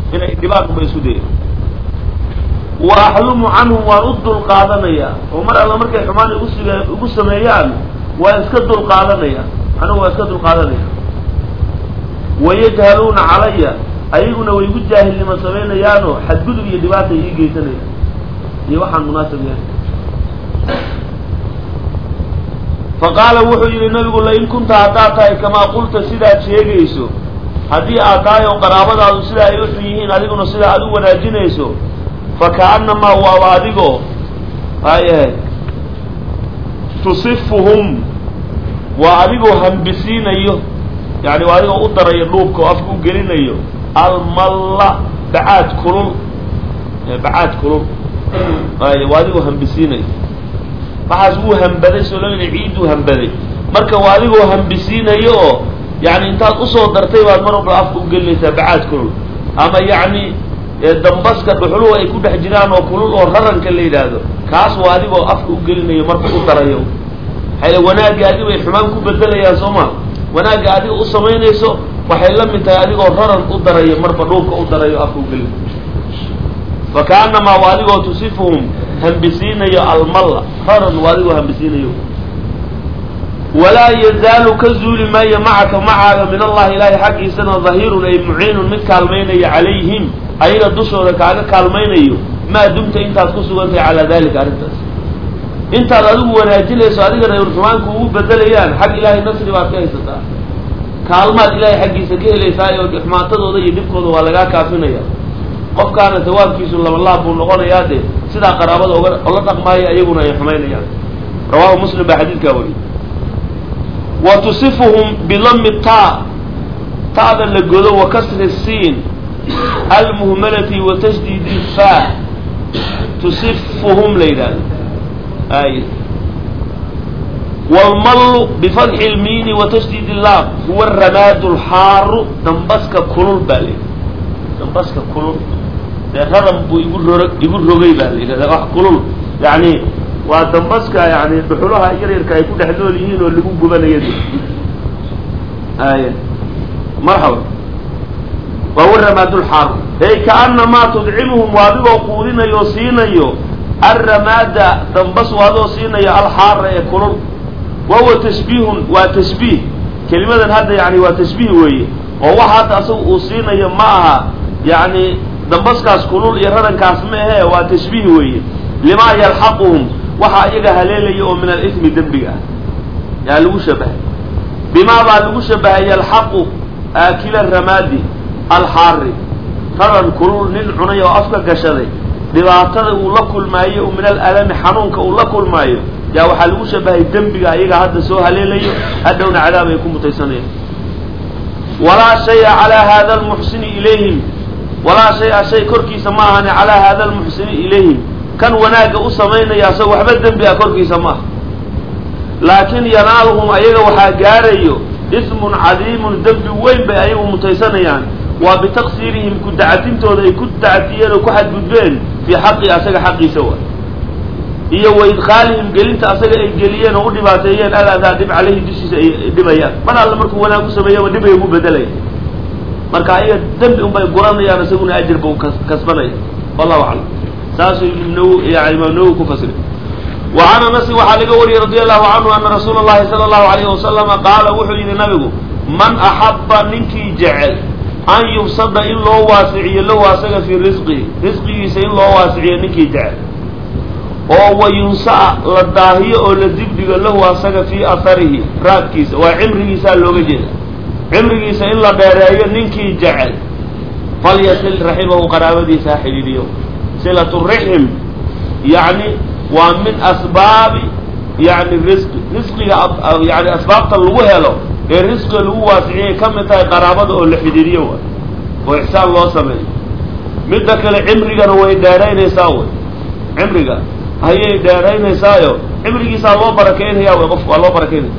inay dhibaan unba isku daya wa axlumu canhum waan u dul qaadanayaa oo mar alla markay xumaan igu sige igu sameeyaan waan iska dul qaadanaya anigu waan iska dul qaadanaya wayajhaluuna calaya ayaguna way igu jaahilnimo samaynayaanoo xadgudub iyo dhibaata ii geysanaya iyo waxaan munaasab yahay faqaala wuxuu yidhi nabigu lain kunta haddaad tahay kamaa qulta sidaad sheegayso haddii aad tahay oo qaraabadaadu sidaa ay u xun yihiin adiguna sidaa aad u wanaajinayso faka'annamaa waaba adigoo hayahay tusifuhum waa adigoo hambisiinayo yani waa adigoo u darayo dhuubka oo afka u gelinayo almalla bacaad kulul bacaad kulul ay waa adigoo hambisiinayo waxaas wuu hambaday soo loo yidhi ciidduu hambaday marka waa adigoo hambisiinayo oo yani intaad usoo dartay baad mar walba afka u gelinaysaa bacaad kulul ama yacni dambaska dhuxuluhu ay ku dhex jiraan oo kulul oo raranka la yidhaahdo kaas waa adigoo afka u gelinayo marka u darayo maxay wanaagga adi bay xumaan ku bedelayaan soo ma wanaagga adiga u samaynayso waxay la mid tahay adigoo raran u darayo marba dhuubka u darayo afka u gelinayo faka'annamaa waa adigoo tusifuhum hambisiinayo almalla raran waa adigoo hambisiinayo walaa yazaalu ka zuuli maayo macaka macaaga min allahi ilaahay xaggiisana dahirun ay muciinun mid kaalmaynaya calayhim ayaga dushooda kaaga kaalmaynayo maa dumta intaad ku sugantahay calaa dalika arrintaas intaad adigu wanaajinayso adigana ay rumaanku ugu bedelayaan xag ilaahay nasri baad ka haysataa kaalmaad ilaahay xaggiisa ka helaysaa oo xumaatadooda iyo dhibkooda waa lagaa kaafinaya qofkaana sawaabkiisu labalaab buu noqonayaa dee sidaa qaraabada oga ola dhaqmaaya iyaguna ay xumaynayaan rawahu muslim baa xadiidkaa wariy wa tusifuhum bidami ta ta'da la godo wa kasri siin almuhmalati wa tasdiidi fa tusifuhum la yidhahdo ay wlmallu bifatxi lmiini wa tasdiid illaam huwa ramaadu lxaaru dambaska kulul baa la yidhahda dambaska kulul dee raran buu igu rog igu rogay baa la yidhahda wax kulul yani waa dambaska yani dhuxulaha yaryarka ay ku dhex nool yihiin oo lagu gubanayo ay marxaba waa huwa ramaadu lxaaru ey kaanamaa tudcimuhum waa adigoo quudinayo siinayo alramaada dambas waa adoo siinayo alxaara ee kulul wa huwa tashbiihun waa tashbiih kelimadan hadda yani waa tashbiih weeye oo waxa hadda asaga uu siinayo ma aha yani dambaskaas kulul iyo rarankaas ma ahe waa tashbiih weeye limaa yalxaquhum waxa iyaga haleelaya oo min alithmi dembiga ah yaa lagu shabahay bimaa baa lagu shabahay yalxaqu aakila ramaadi alxaari raran kulul nin cunay oo afka gashaday dhibaatada uu la kulmaayo min alalami xanuunka uu la kulmaayo yaa waxaa lagu shabahay dembiga ayaga hadda soo haleelayo hadhowna cadaab ay ku mutaysanayaan walaa shaya calaa hada almuxsini ilayhim walaa shay-a shay korkiisa ma ahani calaa hada almuxsini ilayhim kan wanaagga u samaynaya asagoo waxba dembi ah korkiisa ma aha laakin yanaaluhum ayaga waxaa gaarayo ismun cadiimun dembi weyn bay ayagu mutaysanayaan waa bitaqsiirihim ku dacatintooda ay ku dacatiyeen oo ku xadgudbeen fii xaqi asaga xaqiisa wa iyo wa idkhaalihim gelinta asaga ay geliyeen oo u dhibaateeyeen aladaa dhib caleyhi dushiisa ay dhibayaan mar alle markuu wanaag ku sameeyaba dhib ay ugu bedelaya marka ayaga dembi unbay guranayaan isaguna ajir ba u kasbanaya wallahu aclam saasuu ibn yani imaam nawowi ku fasiray wa can anasin waxaa laga wariyey radi allahu canhu ana rasuula llahi sala allahu alayhi wasalama qaala wuxuu yidhi nabigu man axabba ninkii jecel an yubsada in loo waasiciyo lahu asaga fii risqihi risqigiisa in loo waasiciyo ninkii jecel oo wa yunsaa la daahiyo oo la dibdhigo lahu asaga fii aharihi raadkiisa waa cimrigiisaa looga jeeda cimrigiisa in la dheereeyo ninkii jecel falyasil raximahu qaraabadiisa ha xidhiidhiyo silatu rixim yacni waa min asbaabi yani risqi risqiga yani asbaabta lagu helo ee risqiga lagu waasiciyay ka mid tahay qaraabada oo la xidhiiriyo wa oo ixsaan loo sameeyo midda kale cimrigana way dheeraynaysaa way cimriga ayay dheeraynaysaayo cimrigiisaa loo barakeynaya way qofku waa loo barakeynaya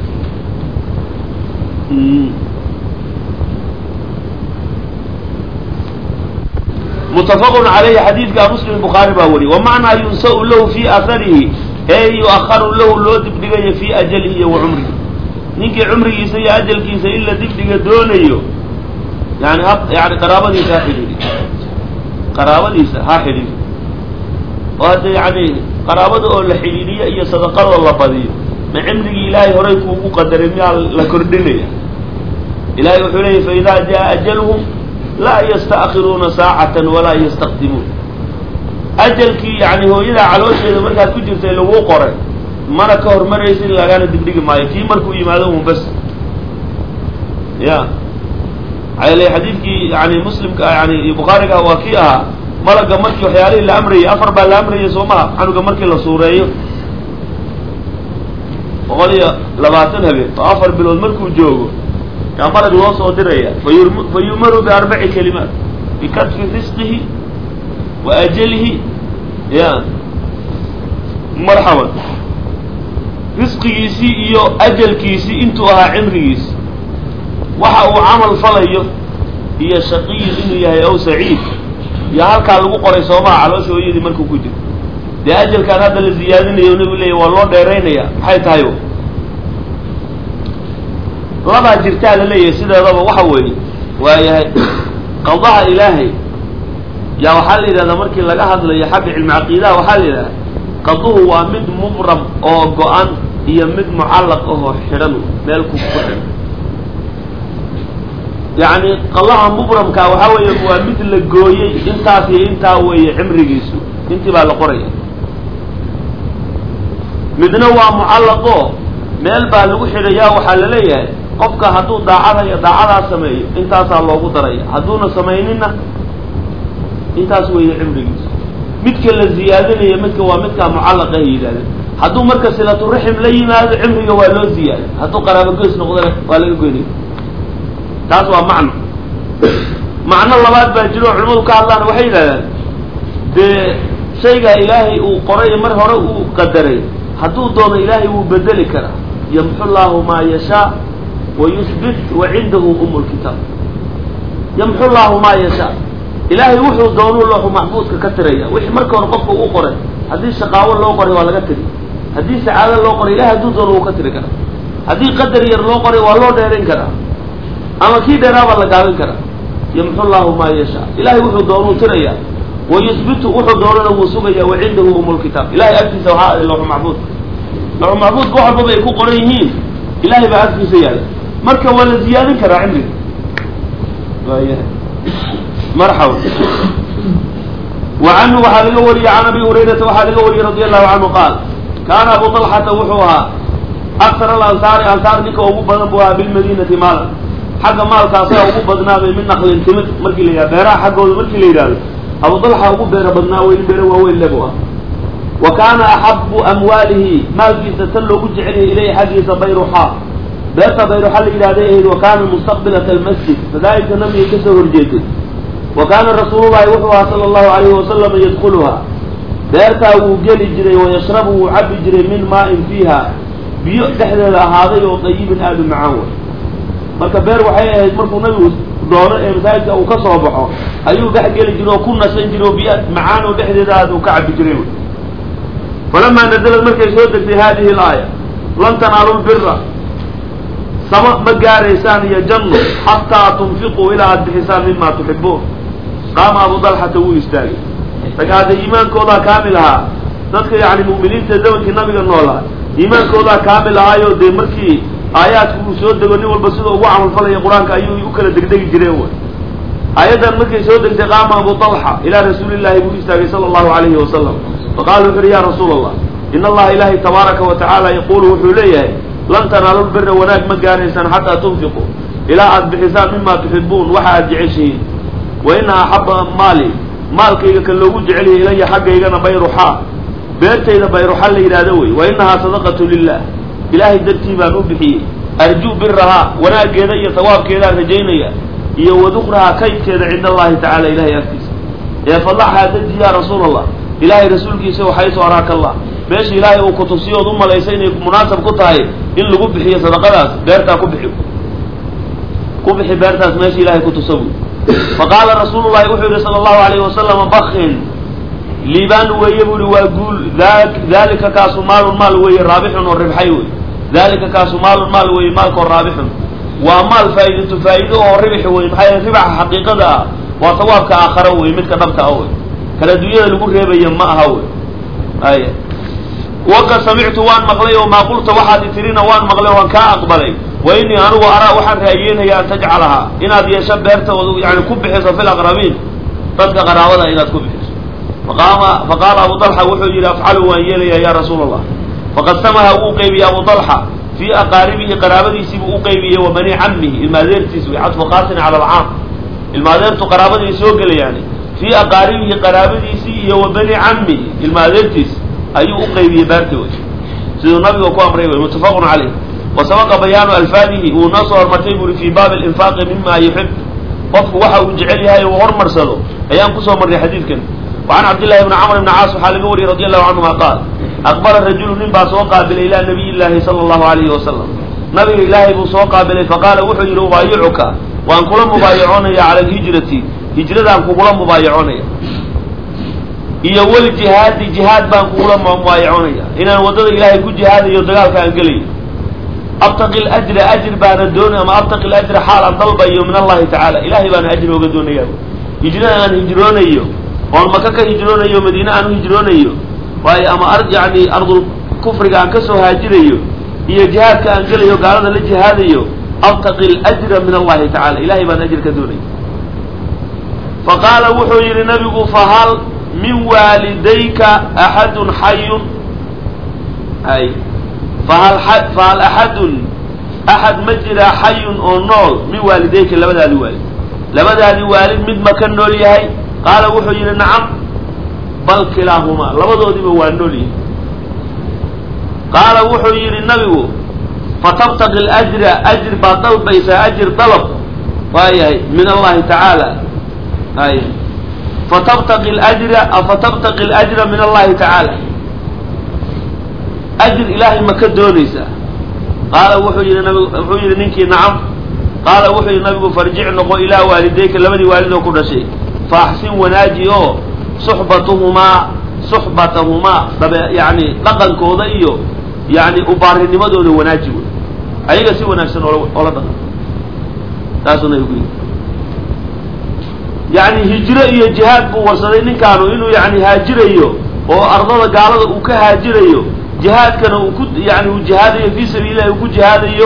mutafaqun calayhi xadiidka muslim bukhaari baa wariy wa macnaa yunsau lahu fii aharihi ee yu-aharu lahu loo dibdhigayo fii ajalihi iyo wa cumrihi ninkii cumrigiisa iyo ajalkiisa in la dibdhiga doonayo yani yani qaraabadiisa ha xidhiidhi qaraabadiisa ha xidhiidho oo hadda yacni qaraabada oo la xidhiidhiyo iyo sadaqadoo la badiyo ma cimrigii ilaahay horay kuugu qadaray miyaa la kordhinaya ilahay wuxuu leeyay faidaa jaa ajaluhum laa yasta'khiruuna saacatan walaa yastaqdimuun ajalkii yani hooyadaa caloosheeda markaad ku jirtay laguu qoray mana ka hormaraysin lagana digdhigi maayo kii markuu yimaado un bas ya maxaa yeele xadiidkii yani muslimka yani bukhaariga waa kii ahaa malaga markii waxyaalihii la amrayay afar baa la amrayay soo maha canuga markii la suureeyo boqol iyo labaatan habeen oo afar bilood markuu joogo yaa malag loo soo diraya fa yu'maru biarbaci kalimaat bikatfi risqihi wa ajalihi ya marxaban risqigiisii iyo ajalkiisii intuu ahaa cimrigiisi waxa uu camal falayo iyo shaqiyin inuu yahay ow saciid iyo halkaa lagu qoray soomaha caloosha hooyadii markuu ku jiro dee ajalkaan hadda la ziyaadinayo nabigu leeya waa loo dheeraynaya maxay tahay labaa jirtaa la leeyahay sideedaba waxa weeye waayahay qadaha ilaahay yaa waxaa la yidhahdaa markii laga hadlayo xagga cilmi caqiidaha waxaa la yidhahdaa qaduhu waa mid mubram oo go-an iyo mid mucallaq ahoo xidhan meel ku ku xidhan yacni qadaha mubramka waxaa weeye waa mid la gooyey intaas iyo intaa weeye cimrigiisu intii baa la qoraya midna waa mucallaqoo meel baa lagu xidhayaa waxaa la leeyahay qofka hadduu daacada iyo daacadaa sameeyo intaasaa loogu daraya hadduuna samayninna intaas weeye cimrigiisu midka la ziyaadinayo midka waa midkaa mucallaqa ay yidhahdeen hadduu marka silaturaxim la yimaado cimriga waa loo ziyaada hadduu qaraabo goys noqdana waa laga goynaya taas waa macno macno labaad baa jiro oo culimadu ka hadlaan waxay yidhahdaan dee shaygaa ilaahay uu qoray mar hore uu qadaray hadduu doono ilaahay wuu bedeli karaa yamxu llaahu maa yashaa wa yuhbit wa cindahu umu lkitaab yamxu llaahu maa yashaa ilaahay wuxuu doonuu looxu maxbuudka ka tiraya wixii marka hore qofka uu qoray haddii shaqaawo loo qoray waa laga tiri haddii sacaado loo qoray ilahay hadduu doono wuu ka tiri karaa haddii qadar yar loo qoray waa loo dheerayn karaa ama kii dheeraa baa la gaabin karaa yamxu llaahu maa yashaa ilahay wuxuu doonuu tiraya wa yuhbitu wuxuu doonana wuu sugaya wa cindahu umu lkitaab ilahay agtiisa waxaa aday looxu maxbuudka looxu maxbuudka wax walbaba ay ku qoran yihiin ilahay baa agtiisa yaala marka waa la ziyaadin karaa cimriga waayahay marxaba wa canhu waxaa laga wariyey can abi hurayrata waxaa laga wariyey radi allahu canhu qaal kaana abu talxata wuxuu ahaa aksar alansaari ansaar ninka ugu badan buu ahaa bilmadiinati maalan xagga maalkaasaa ugu badnaabay min naqlin timid markii la yidhahdo beeraha xaggooda markii la yidhahdo abu talxa ugu beera badnaa weyn beere waaweyn lebu ah wa kaana axabu amwaalihi maalkiisa tan loogu jeceliyay ilayhi xaggiisa bayruxaa beerta bayruxa la yidhahday ahayd wa kaana mustaqbilata almasjid madaahibka nabiga kasoo horjeeday wa kaana rasuulullahi wuxuu ahaa sala allahu alayhi wasalama yadkuluhaa beertaa wuu geli jiray wayashrabu wuu cabi jiray min maa-in fiiha biyo dhexdeeda ahaaday oo dayibin aada u macaan way marka beer waxay ahayd markuu nabigu doono ee masaajidka uu ka soo baxo ayuu dhex geli jiray oo ku nasan jiray oo biyo macaan oo dhexdeeda aada uu ka cabi jiray wy falamaa nazalad markay soo degtay hadihi alaaya lan tanaalu lbira sama ma gaaraysaan iyo janno xataa tunfiquu ilaa aada bixisaan mima tuxibuun qaama abu dalxata wuu istaagay rag hadda iimaankoodaa kaamil ahaa dadka yani mu'miniinta zamankii nabiga noolaa iimaankoodaa kaamil ahaayo dee markii aayaadku uu soo dego nin walba sida ugu camalfalaya qur-aanka ayuu u kala degdegi jireen wy aayaddan markay soo degtay qaama abu talxa ilaa rasuulillahi buu istaagay sala allahu alayhi wasalam faqala wuxu uhi ya rasuula allah in allaha ilaahay tabaaraka wa tacaala yaquulu wuxuu leeyahay lan tanaalu lbira wanaag ma gaaraysaan xataa tunfiquu ilaa aada bixisaan mima tuxibuun waxa aada jeceshihiin wa ina axaba maali maalkayga kan loogu jecelyahay ilaya xaggaygana bayruxaa beertayda bayruxa la yidhahdo wey wa inahaa sadaqatu lilah ilaahay dartii baan u bixiyey arjuu birahaa wanaaggeeda iyo sawaabkeedaan rajaynaya iyo wadukrahaa kaydkeeda cinda allahi tacala ilahay agtiisa ee fadaxhaa daji ya rasuula allah ilaahay rasuulkiisa waxaysu araaka allah meesha ilaahay uu kutusiyo ood u malaysa inay munaasab ku tahay in lagu bixiyo sadaqadaas beertaa ku bixi ku bixi beertaas meesha ilahay kutusa buy faqaala rasuulu llahi wuxuu yihi sala allahu alayhi wasalama bakin liibaan weeye bu ihi waa guul dalika kaasu maalun maal weeye raabixun oo ribxay wey dalika kaasu maalun maal weeye maalkoo raabixun waa maal faa'iidatu faa'iido oo ribix wey maxaa yeele ribaxa xaqiiqada ah waa tawaabka aakhara wey midka dhabta ah wey kala dunyada lagu reebaya ma aha wey ay waqad samictu waan maqlay oo maa qulta waxaad itirina waan maqlay waan kaa aqbalay wa inii anigu araa waxaan raayeenaya an tajcalahaa inaad yeesho beerta yani ku bixiso fi laqrabiin dadka qaraabada inaad ku bixiso faqaama faqaala abu dalxa wuxuu yidhi afcalu waan yeelaya ya rasuula allah faqad samaha wuu qeybiyey abu dalxa fii aqaaribihi qaraabadiisiibuu u qeybiyey wa bani camihi ilmaadeertiis way cadfu khaasin cala alcaam ilmaadeertu qaraabadii soo gelayaani fii aqaaribihi qaraabadiisii iyo wa bani camihi ilmaadeertiis ayuu u qeybiyey beerti wey siduu nabiga ku amray wey muttafaqun caleyh wa sabaqa bayaanu alfaadihi wuu noo soo hormartay buri fii baabi alinfaaqi mima yuxib qofku waxa uu jecel yahay uu hormarsado ayaan kusoo marray xadiidkan wacan cabdillahi bni camr bni caas waxaa laga wariyey radi allahu canhuma qaal aqbala rajulu nin baa soo qaabilay ilaa nabiy llaahi sala allahu alayhi wasalam nabiga ilaahay buu soo qaabilay faqaala wuxuu yidhi ubaayicuka waan kula mubaayacoonaya cala alhijrati hijradaan kugula mubaayacoonaya iyo waljihaadi jihaad baan kugula mubaayacoonaya inaan waddada ilaahay ku jihaadayo dagaalka aan gelayo abtaqi lajra ajr baana doon ama abtaqi lajra xaal aan dalbayo min allahi tacaala ilahay baana ajri ooga doonaya hijrada aan hijroonayo oon maka ka hijroonayo madiine aan u hijroonayo waayo ama ar yani ardul kufriga aan kasoo haajirayo iyo jihaadka aan gelayo gaalada la jihaadayo abtaqi ljra min allahi tacala ilahay baan ajr ka doonaya faqaala wuxuu yihi nabigu fahal min waalidayka axadun xayun ay fahal fahal axadun axad ma jiraa xayun oo nool min waalidayka labadaadi waalid labadaadi waalid mid ma ka nool yahay qaala wuxuu yidhi nacam bal kilaahumaa labadoodiba waa nool yihi qaala wuxuu yidhi nabigu fatabtaqi ljra ajr baad dalbaysaa ajr dalab waayahay min allahi tacaala ay fatabtaqi ljra fatabtaqi ljra min allahi tacaala ajr ilaahay ma ka doonaysaa qaala wuxuu yihi nabig wuxuu yihi ninkii nacam qaala wuxuu yihi nabigu farjic noqo ilaa waalidayka labadii waalid oo ku dhashay faaxsin wanaaji oo suxbatuhumaa suxbatahumaa dabe yani dhaqankooda iyo yani ubaarinimadooda wanaaji wey ayaga si wanaagsan oola oola dhaqan taasuu nabigu yidhi yani hijro iyo jihaad buu warsaday ninkaanu inuu yani haajirayo oo ardada gaalada uu ka haajirayo jihaadkana uu ku yani uu jihaadayo fii sabiili illahi uu ku jihaadayo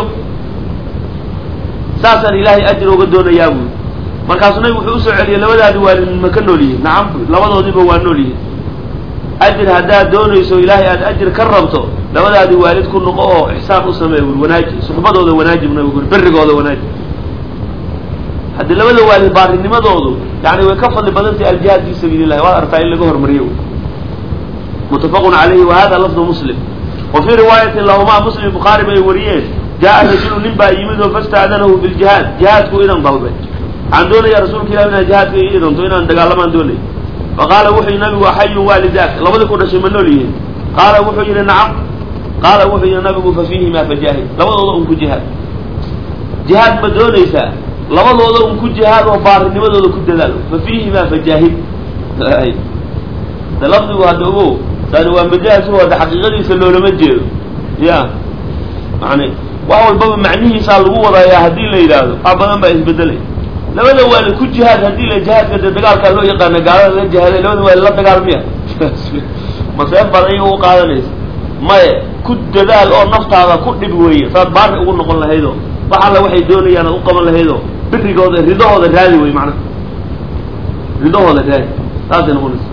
saasaan ilaahay ajir oga doonayaa buui markaasuu nabigu wuxuu usoo celiyay labadaadi waalid ma ka nool yihiin nacam bu labadoodiba waa nool yihiin ajir haddaad doonayso ilaahay aad ajir ka rabto labadaadi waalid ku noqo oo ixsaan u sameey buri wanaaji suxbadooda wanaaji bu nabigu uri berrigooda wanaaji haddii labada waalid baarinimadoodu yani way ka fadli badantahay aljihaad fi sabiili llahi waad artaa in laga hormariyo muttafaqun calayhi wa hada lafdu muslim wa fii riwaayatin lahumaa muslim bukhaari bay wariyeen jaa rajulu nin baa yimid oo fastaadanahu biljihaad jihaadku inan dalbay waxaan doonaya rasuulka ilah inaan jihaadka ii idanto inaan dagaalamaan doonay faqaala wuxuu yihi nabigu xayun waalidaak labadii ku dhashay ma nool yihiin qaala wuxuu yihi nacam qaala wuxuu yihi nabigu fa fiihimaa fajaahid labadooda un ku jihaad jihaad ma doonaysaa labadooda un ku jihaad oo baarinimadooda ku dadaal fa fiihimaa fajaahid de lafdigu hadda ogo tani waa majaaz hadda xaqiiqadiisa loolama jeedo ya yani wax walbaba macnihiisaa lagu wadayaa haddii la yidhaahdo wax badan baa isbedelay labada waalid ku jihaad haddii la jihaadka dee dagaalkaa loo yaqaana gaalada la jihaaday labada waalid la dagaalmiya maseef baad ayaga u qaadanaysa maye ku dadaal oo naftaada ku dhib weeye saad baari ugu noqon lahaydoo wax alla waxay doonayaan aad u qaban lahaydoo birigooda ridahooda raadi wey macnaha ridahooda raadi saasay noqonaysa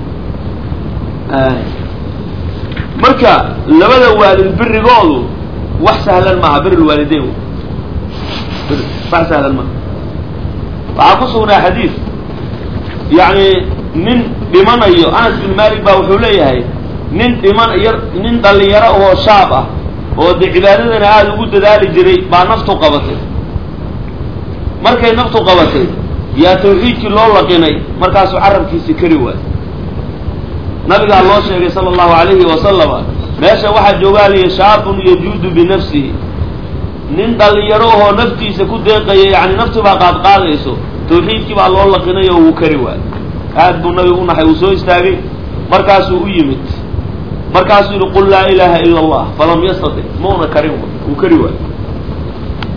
marka labada waalid birigoodu wax sahlan maaha bir lwaalideyn wax sahlan maaha waxaa ku sugnaa xadiid yani nin dhimanayo anas bin malik baa wuxuu leeyahay nin dhiman yar nin dhalinyaro oo shaab ah oo de cibaadadana aada ugu dadaali jiray baa naftu qabatay markay naftu qabatay yaa tawxiidkii loo laqinay markaasuu carabkiisi kari waay nabigaa loo sheegay sala allahu alayhi wasalama meesha waxaa joogaaliya shaabun yajuudu binafsihi nin dhalinyaro oo naftiisa ku deeqaya yani nafti baa qaadqaadayso tawxiidkii baa loo laqinay oo wuu kari waay aad buu nabigu u naxay uu soo istaagay markaasuu u yimid markaasuu yihi qul laa ilaha ila allah falam yastatic mauna karin wuu kari waay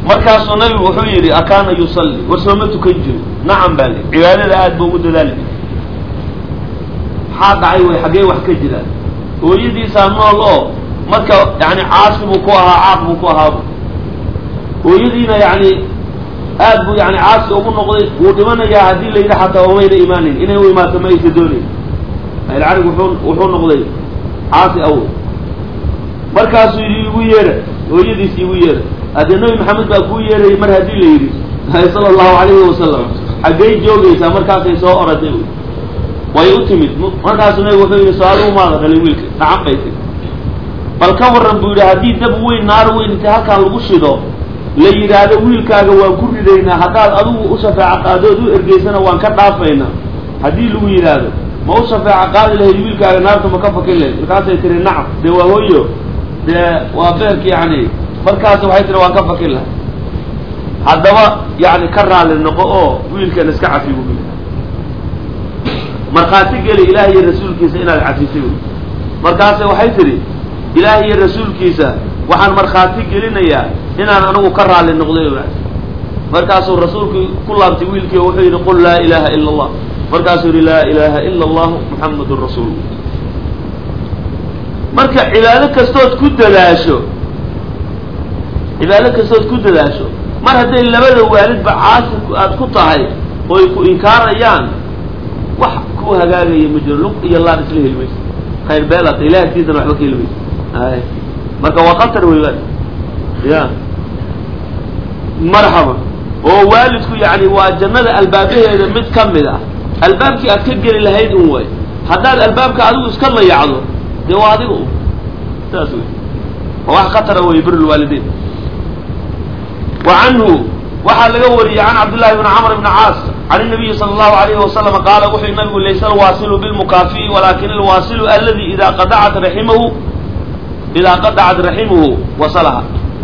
markaasuu nabigu wuxuu yidhi akaana yusalli war sooma tukan jiro nacam baa li cibaadada aad ba ugu dadaali jira maxaa dhacay way xaggee wax ka jiraan hooyadiisaa nool oo marka yani caasi buu ku ahaa caaq buu ku ahaaba hooyadiina yani aad buu yani caasi ugu noqday wuu dhimanayaa haddii la yidhi xataa umayna imaanin inay u imaato ma aysa doonayn ailcarig wuxuu wuxuu noqday caasi awood markaasuu yidhi igu yeera hooyadiis igu yeera haddee nabi maxamed baa kuu yeerayay mar haddii la yidhi sala allahu alayhi wasalam xaggay joogaysaa markaasay soo oraday way u timid markaasuu nabigu wuxuu yidhi so-aaluhu maada dhalay wiilka dhacan bay tiri bal ka warran buu yidhi haddii dab weyn naar weyn intay halkaan lagu shido la yidhaahdo wiilkaaga waan ku ridaynaa haddaad adigu u shafeeco qaadood u ergeysana waan ka dhaafaynaa haddii lagu yidhaahdo ma u shafeeco qaadi lahayd wiilkaaga naarta ma ka fakin lahayd markaasay tiri nacam dee waa hooyo dee waa beerka yani markaas waxay tiri waan ka fakin lahay haddaba yani ka raali noqo oo wiilkan iska cafi bu markhaati geli ilaah iyo rasuulkiisa inaad cafisay markaase waxay tidhi ilaah iyo rasuulkiisa waxaan markhaati gelinayaa inaan anigu ka raali noqday markaasuu rasuulku ku laabtay wiilkii oo wuxuu yidhi qul laa ilaha ila allah markaasuu yidhi laa ilaha ila allah muxamadun rasuul marka cibaado kastood ku dadaasho cibaado kastood ku dadaasho mar hadday labada waalidba caasi aad ku tahay oo ay ku inkaarayaan wax ku hagaagaya ma jiro lug iyo laan isla heli mayso khayr beelata ilahi agtiisana waxba ka heli mayso ay marka waa khatar wey wal ya marxaba oo waalidku yani waa jannada albaabaheeda mid ka mid ah albaabkii aad ka geli lahayd un way haddaad albaabka adigu iska layacdo dee waa adiga un saas wey waa wax khatara wey bir lwaalidein wa canhu waxaa laga wariyey can cabdillahi bni camr bni caas can الnabiyi salى اllahu alayhi wasalam qaala wuxuu nabigu laysa alwaasilu bilmukaafi'i walakin alwaasilu aladi ida qadacat raximahu idaa qadacat raximuhu wasalaha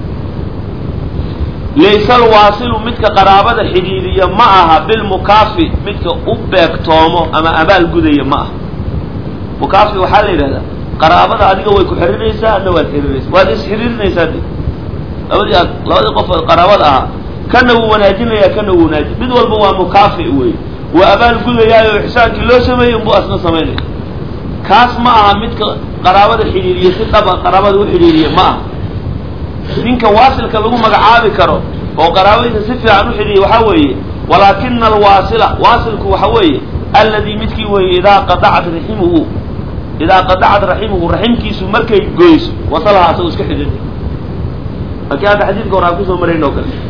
layse alwaasilu midka qaraabada xidhiidiya ma aha bilmukaafi midka u beegtoomo ama abaal gudaya ma aha mukaafi waxaa la yidhahdaa qaraabada adiga way ku xirinaysaa adna waad xirinaysaa waad isxiriirinaysaa de labadii aad labadii qof qaraabada ahaa kana wuu wanaajinaya kana wuu wanaaji mid walba waa mukaafi wey waa abaal gudayaayo ixsaankii loo sameeyey unbuu asna samaynaya kaas ma aha midka qaraabada xidhiiriya si dhaba qaraabada u xidhiiriya ma aha ninka waasilka lagu magacaabi karo oo qaraabadiisa si fiican u xidhiiriya waxaa weeye walaakina alwaasila waasilku waxa weeye alladii midkii weeye idaa qadacat raximuhu idaa qadacat raximuhu raximkiisu markay goyso wasalaha asagoo iska xidhiirya laakiin hadda xadiidka hore aan kusoo marayn oo kale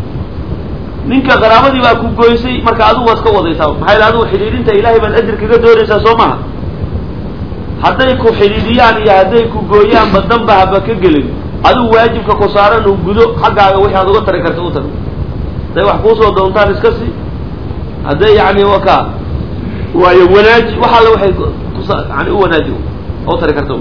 ninka qaraabadii baa ku goysay marka adigu waad ka wadaysaa maxaa yidhi adigu xidhiidhinta ilahay baad ajir kaga doonaysaa soo maha hadday ku xidhiidhiyaan iyo hadday ku gooyaanba danba haba ka gelin adigu waajibka ku saaran uu gudo xaggaaga wixi aad uga tari karta u tar hadday wax kuusoo doontaan iska si hadday yani waka waayo wanaaji wax alle waxay kusa yani u wanaaji oo tari karta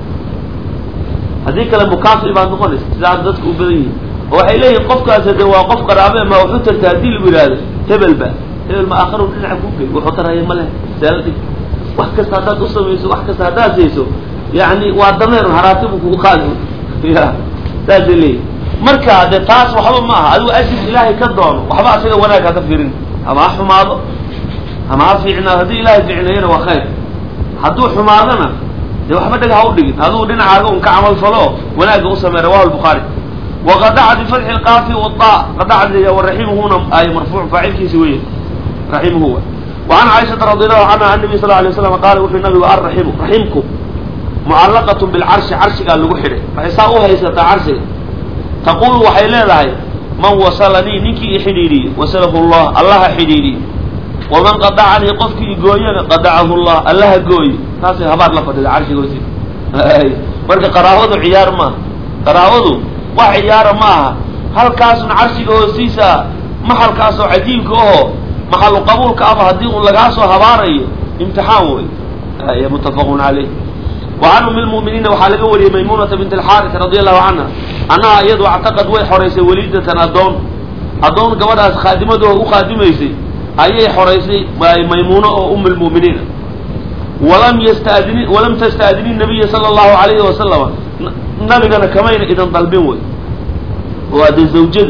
haddii kale mukaafi baad noqonaysa sidaa dadka u badan yihin oo waxay leeyihin qofkaas de waa qof qaraabe ma waxu tarta haddii lagu yidhaahdo hebel ba hebel ma aakharu dhinaca ku gey wuxuu tarhaya ma leh saaladi wax kasta haddaad u samayso wax kasta haddaad sayso yani waa dameer haraatibu kugu qaadi ya saasay leeyihin marka de taas waxba ma aha adigu ajir ilaahay ka doono waxba asaga wanaag haka fiirin ama ha xumaado ama ha fiicnaado haddii ilaahay fiicneeyana waa khayr hadduu xumaadona dee waxba dheg ha u dhigin adigu dhinacaaga un ka camal falo wanaagga u samey rawahu lbukhaari waqadacat bifatxi lqaafi wada qadacd waraximuhuna ay marfuuc faacilkiisi weye raximuhu وعn caiشhaةa رadi الlahu canha an النabiy sl ه alay slam qaala wuxuu nabigu arraximu raximku mucallaqaة bilcarshi carshigaa lagu xidhay waxay saa u haysataa carshiga taqulu waxay leedahay man wasalanii ninkii i xidhiidhiye wasalahu اllah allaha xidhiidhiye waman qadacanii qofkii igooyana qadacahu llah allaha gooye taasay habaar la fadhida carshiga hoostiisa marka qaraabadu ciyaar maaha qaraabadu wax ciyaara ma aha halkaasun carshiga hoostiisa maxalkaasoo cajiibka aho maxalu qabuulka ama haddii un lagaa soo habaarayo imtixaan wey muttafaqun caleyh wa can umi lmu'miniina waxaa laga wariyey maymunata bint alxaaris radi allahu canha annaha iyadu actaqad way xoraysay waliidatan addoon addoon gabadhaas khaadimadoo u khaadimaysay ayay xoraysay maymuuno oo um lmu'miniina walam yastadini walam tasta'dini nabiya sala allahu alayhi wasalama nabigana kamayna idan dalbin wey oo ade zawjadu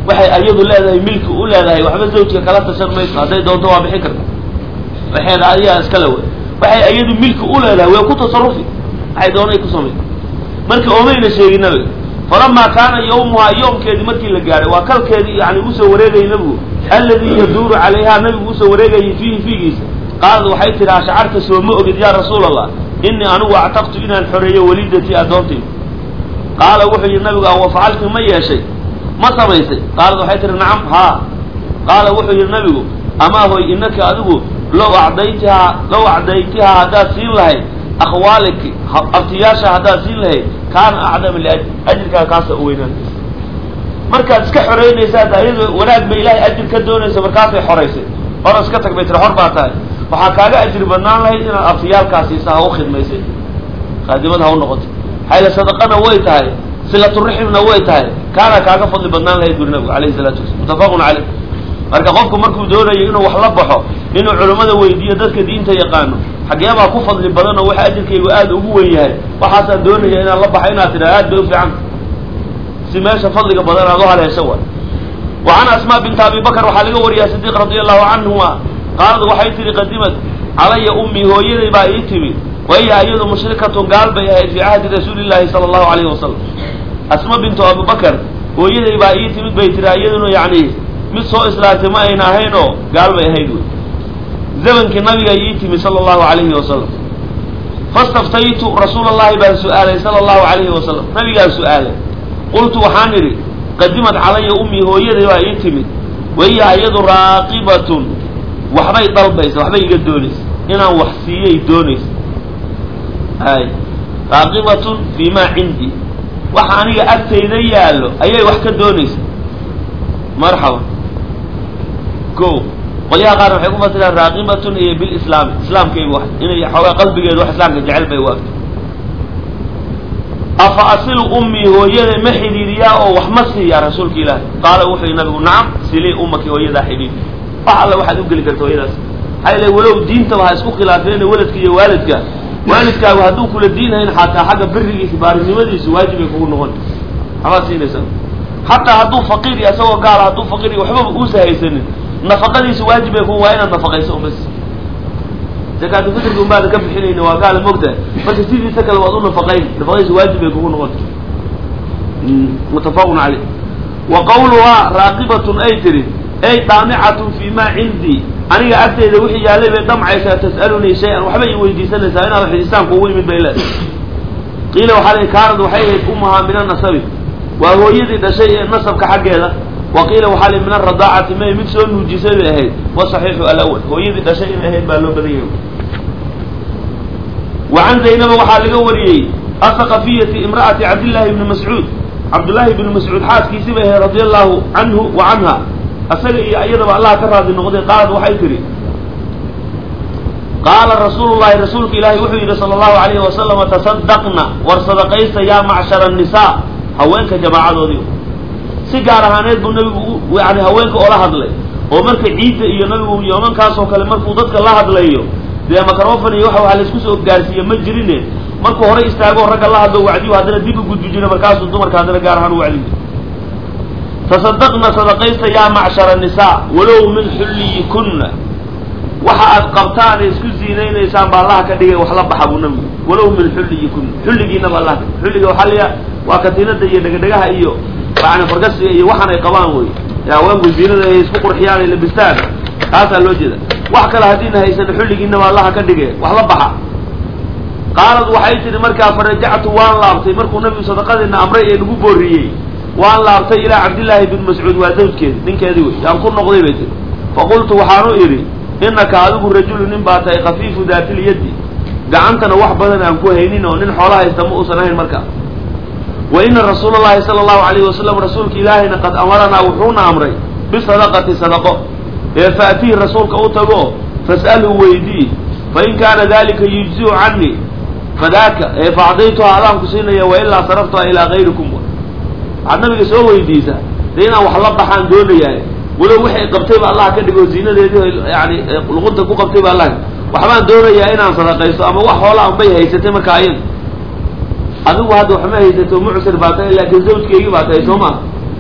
waxay ayadu leedahay milki u leedahay waxba zawjka kala tashan mayso hadday doonto waa bixin karta waxeeda ayagaa iskale wey waxay ayadu milki u leedahay way ku tasarufi waxay doonay ku samay marka oomayna sheegin nabiga falamaa kaana yawmuhaa yoomkeedii markii la gaadhay waa kalkeedii yani usoo wareegayay nabigu alladii yaduuru calayhaa nabigu usoo wareegayay fiihi fiigiisa qaalad waxay tidhi ashacarta soo ma ogid yaa rasuul allah inii anigu actaqtu inaan xoreeyo walidatii addoontayda qaala wuxuu yidhi nabigu awa facalti ma yeeshay ma samaysay qaalad waxay tihi nacam haa qaala wuxuu yidhi nabigu amaa hoy inaka adigu low acdaytihaa low acdaytihaa haddaad siin lahayd akhwaaliki abtiyaasha haddaad siin lahayd kaana acdama liajr ajirkaaga kaasa u weynaanaysa markaad iska xoreynaysaad ayado wanaag ba ilaahay ajir ka doonaysa markaasay xoraysay hor iska tag bay tiri xor baa tahay waxaa kaaga ajir badnaan lahayd inaad abtiyaalkaasiisa ha u khidmaysay qaadimad ha u noqotay xayla sadaqana way tahay silaturaximna way tahay kaana kaaga fadli badnaan lahayd buri nabigu alayhi salatu wasalam muttafaqun caleyh marka qofku markuu doonayo inuu wax la baxo inuu culimmada weydiiyo dadka diinta yaqaano xageebaa ku fadli badan oo waxa ajirkaygu aada ugu wen yahay waxaasaan doonaya inaan la baxo inaad tidhaha aad bay ufiican si meesha fadliga badan aad u haleesho wa wa can asmaa binta abi bakr waxaa laga wariyaa sidiiq radi allahu canhuma qaalad waxay tihi qadimad calaya ummii hooyaday baa ii timi wahiya iyadu mushrikatun gaal bay ahayd fii cahdi rasuuli llahi sala allahu alayhi wasalam asma bintu abubakar hooyaday baa ii timid bay tihi iyaduna yani mid soo islaatay ma ayna ahayn oo gaal bay ahayd wey zamankii nabiga ii timi sala allahu alayhi wasalam fastaftaytu rasuula allahi baan su-aalay sala allahu alayhi wasalam nabigaan su-aalay qultu waxaan idhi qadimad calaya ummii hooyaday baa ii timid wahiya iyadu raaqibatun waxbay dalbaysa waxbay iga doonaysa inaan wax siiyay doonaysa ay raaqibatun fii maa cindii waxa aniga agtayda yaallo ayay wax ka doonaysa marxaba ko qolyaha qaar waxay ku fasiraan raaqibatun iyo bilislaami islaamkaygu wax inay xoogaa qalbigeedu wax islaamka jecel bay waagto afa asilu ummii hooyaday ma xidhiiriyaa oo wax ma siiyaa rasuulka ilaahi qaala wuxuu yihi nabigu nacam silii ummaki hooyadaa xidhiir wax alle waxaad u geli karta hooyadaas maxaa ile walow diintaba ha isku khilaafeen waalidka iyo waalidka waalidkaagu hadduu kula diinhayn xataa xagga birigiisa baarinimadiisa waajibay kugu noqon waxbaad siinaysaa xataa hadduu faqiir iyo isagoo gaala hadduu faqiir iyo waxbaba uusa haysanin nafaqadiisa waajibay ku waa inaad nafaqayso umas zakaatu fitrka unbaada ka bixinayna waa gaala mogtahay marka sidiisa kale waad u nafaqayn nafaqadiisa waajib bay kugu noqon muttafaqun caleyh wa qawluhaa raaqibatun ay tiri ay daamicatun fi ma cindii aniga agtayda wixii yaallay bay damcaysaa tas'alunii shay-an waxbay i weydiisanaysaa inaad wax ixsaan kuugu yimid bay leedahay qiila waxaa la kaanad waxay ahayd ummahaa min anasabi waa hooyadii dhashay ee nasabka xaggeeda wa qiila waxaa li min aradaacati may mid soo nuujisay bay ahayd wa saxiixu alawal hooyadii dhashay inay ahayd baa loo badan yahay wa can zaynaba waxaa laga wariyey asaqafiyati imra'ati cabdillaahi bni mascuud cabdullaahi bni mascuud xaaskiisii bay ahayd radia allahu canhu wa canha asaga iyo iyadaba allah ka raadi noqday qaalad waxay tihi qaala rasuulu llahi rasuulka ilaahi wuxuu yidhi sala allahu alayhi wasalama tasadaqna war sadaqaysta yaa macshara annisaa haweenka jamaacadoodii si gaar ahaaneed buu nabigu yani haweenka oola hadlay oo marka ciidda iyo nabigu yoomankaasoo kale markuu dadka la hadlayo dee makarofan iyo waxa waxa laisku soo gaarsiiye ma jirine markuu hore istaago ragga la hadlo wacdiyo haddana dib u gudbi jira markaasuu dumarka haddana gaar ahaan u wacdiyo tasadaqna sadaqaysta yaa macshara nisaa walow min xulliyikunna waxa aad qabtaan ee isku ziinaynaysaan baa allaha ka dhigay wax la baxa buu nabigu walow min xulliyikunna xulligiinaba allah xulliga waxaa laya waa katiinada iyo dhegadhegaha iyo yani fargasiga iyo waxaan ay qabaan wey haweenku ziinada ay isku qurxiyaan ay labistaan taasaa loo jeeda wax kale haddiina haysan xulligiinaba allaha ka dhige wax la baxa qaalad waxay tihi markaa farajactu waan laabtay markuu nabigu sadaqadiina amray ee nagu booriyey waan laabtay ilaa cabdillaahi bin mascuud waa zawjkeedi ninkeedii wey yaan ku noqday bay tiri faqultu waxaanu idhi inaka adigu rajulu nin baa tahay khafiifu daatilyaddi gacantana wax badan aan ku haynin oo nin xoola haysta ma uusan ahayn markaa wa ina rasuula llahi sala allahu alayhi wasalam rasuulka ilaahayna qad amaranaa wuxuuna amray bisadaqati sadaqo ee faatihi rasuulka u tago fas'alhu weydii fain kaana dalika yujziu canii fadaaka ee faacdaytuha adaan ku siinaya wailaa saraftuha ilaa gayrikum waxaad nabiga soo weydiisaa de inaan wax la baxaan doonayahay walow waxay qabtayba allah ka dhigo ziinadeedii yani luqunta ku qabtayba allah waxbaan doonayaa inaan sadaqaysto ama wax hoola anbay haysatay marka ayada adigu hadda waxma haysato mucsir baa tahay laakiin zawjkeygii baa tahay soo maha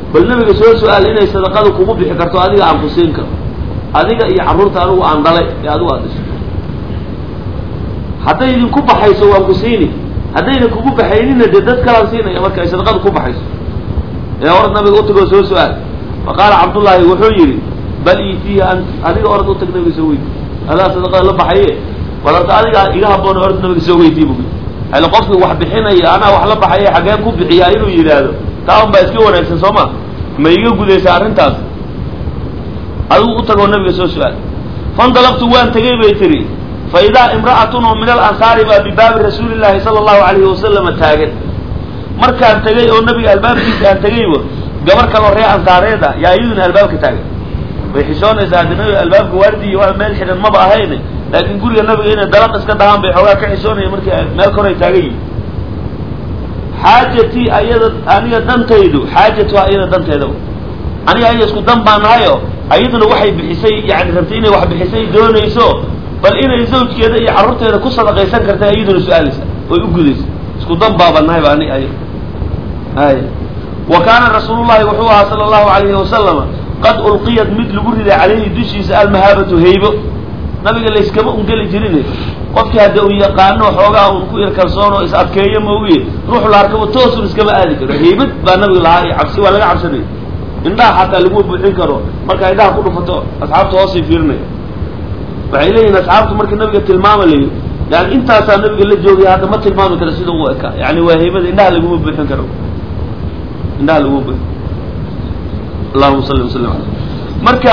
bal nabiga soo su-aal inay sadaqada kugu bixi karto adiga aan ku siin karo adiga iyo carruurta anigu aan dhalay ee adigu aad dhiso hadday idinku baxayso waan ku siini haddayna kugu baxaynina dee dad kalaan siinaya marka ay sadaqada ku baxayso ee orad nabiga utagoo soo su-aal fa qaala cabdullaahi wuxuu yidhi bal iitiiha ant adiga orad utag nabiga soo weydi adaa sadaqada la baxaye bal horta adiga iga haboon orad nabiga soo weydii bu hale qofki wax bixinaya anaa wax la baxaye xaggee ku bixiyaa inuu yidhaahdo taa un baa iska wanaagsan soo ma ma iga gudaysa arrintaas adigu utagoo nabiga soo su-aal fandalaqtu waan tegey bay tiri fa idaa imra'atun oo min alansaari baa bibaabi rasuuli llaahi sala allahu alayhi wasalama taagan markaan tegey oo nabiga albaabkiisa aan tegeyba gabar kaloo ree ansaareed ah yaa iyaduna albaabka taagan way xishoonaysaa haddi nabiga albaabka waardiiy waa meel xidhan maba ahayn laakiin guriga nabiga inay dalaq iska dhahaan bay xoogaa ka xishoonaya markii meel koray taagan yihin xaajatii ayada aniga dantaydu xaajatuha iyada danteeda aniga aya isku dan baa nahayo ayaduna waxay bixisay yani rabtay inay wax bixisay doonayso bal inay zawjkeeda iyo carruurteeda ku sadaqaysan karta iyaduna su-aalaysa oy u gudaysa isku dan baaba nahay ba ani ay ay wa kaana rasuulullahi wuxuu ahaa sala allahu alayhi wasalama qad ulqiyat mid lagu riday calayhi dushiisa almahaabatu haybo nabiga layskama ungeli jirin qofkii hadda uu yaqaano xoogaa un ku ir kalsoon oo is adkeeyo maogiye ruux la arkaba toosun iskama aadi karo haybad baa nabiga lahaa iyo cabsi waa laga cabsanaya indhaha xataa laguma buuxin karo markaa indhaha ku dhufato asxaabta hoosay fiirinaya waxay leeyihin asxaabtu markii nabiga tilmaamayo yani intaasaa nabiga la joogay hadda ma tilmaami karo sida u ekaa yani waa haybada indhaha laguma buuxin karo indhaha laguma buuxin allahuma salli wasalam aley marka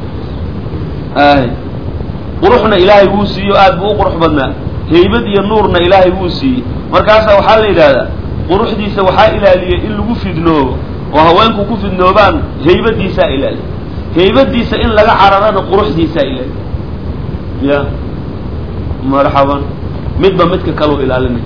quruxna ilaahay wuu siiyo aad buu u qurux badnaa haybad iyo nuurna ilaahay wuu siiyey markaasaa waxaa la yidhahdaa quruxdiisa waxaa ilaaliyay in lagu fidnoobo oo haweenku ku fidnoobaan haybadiisaa ilaaliya haybadiisa in laga cararana quruxdiisaa ilaaliya ya marxaban midba midka kaloo ilaalinay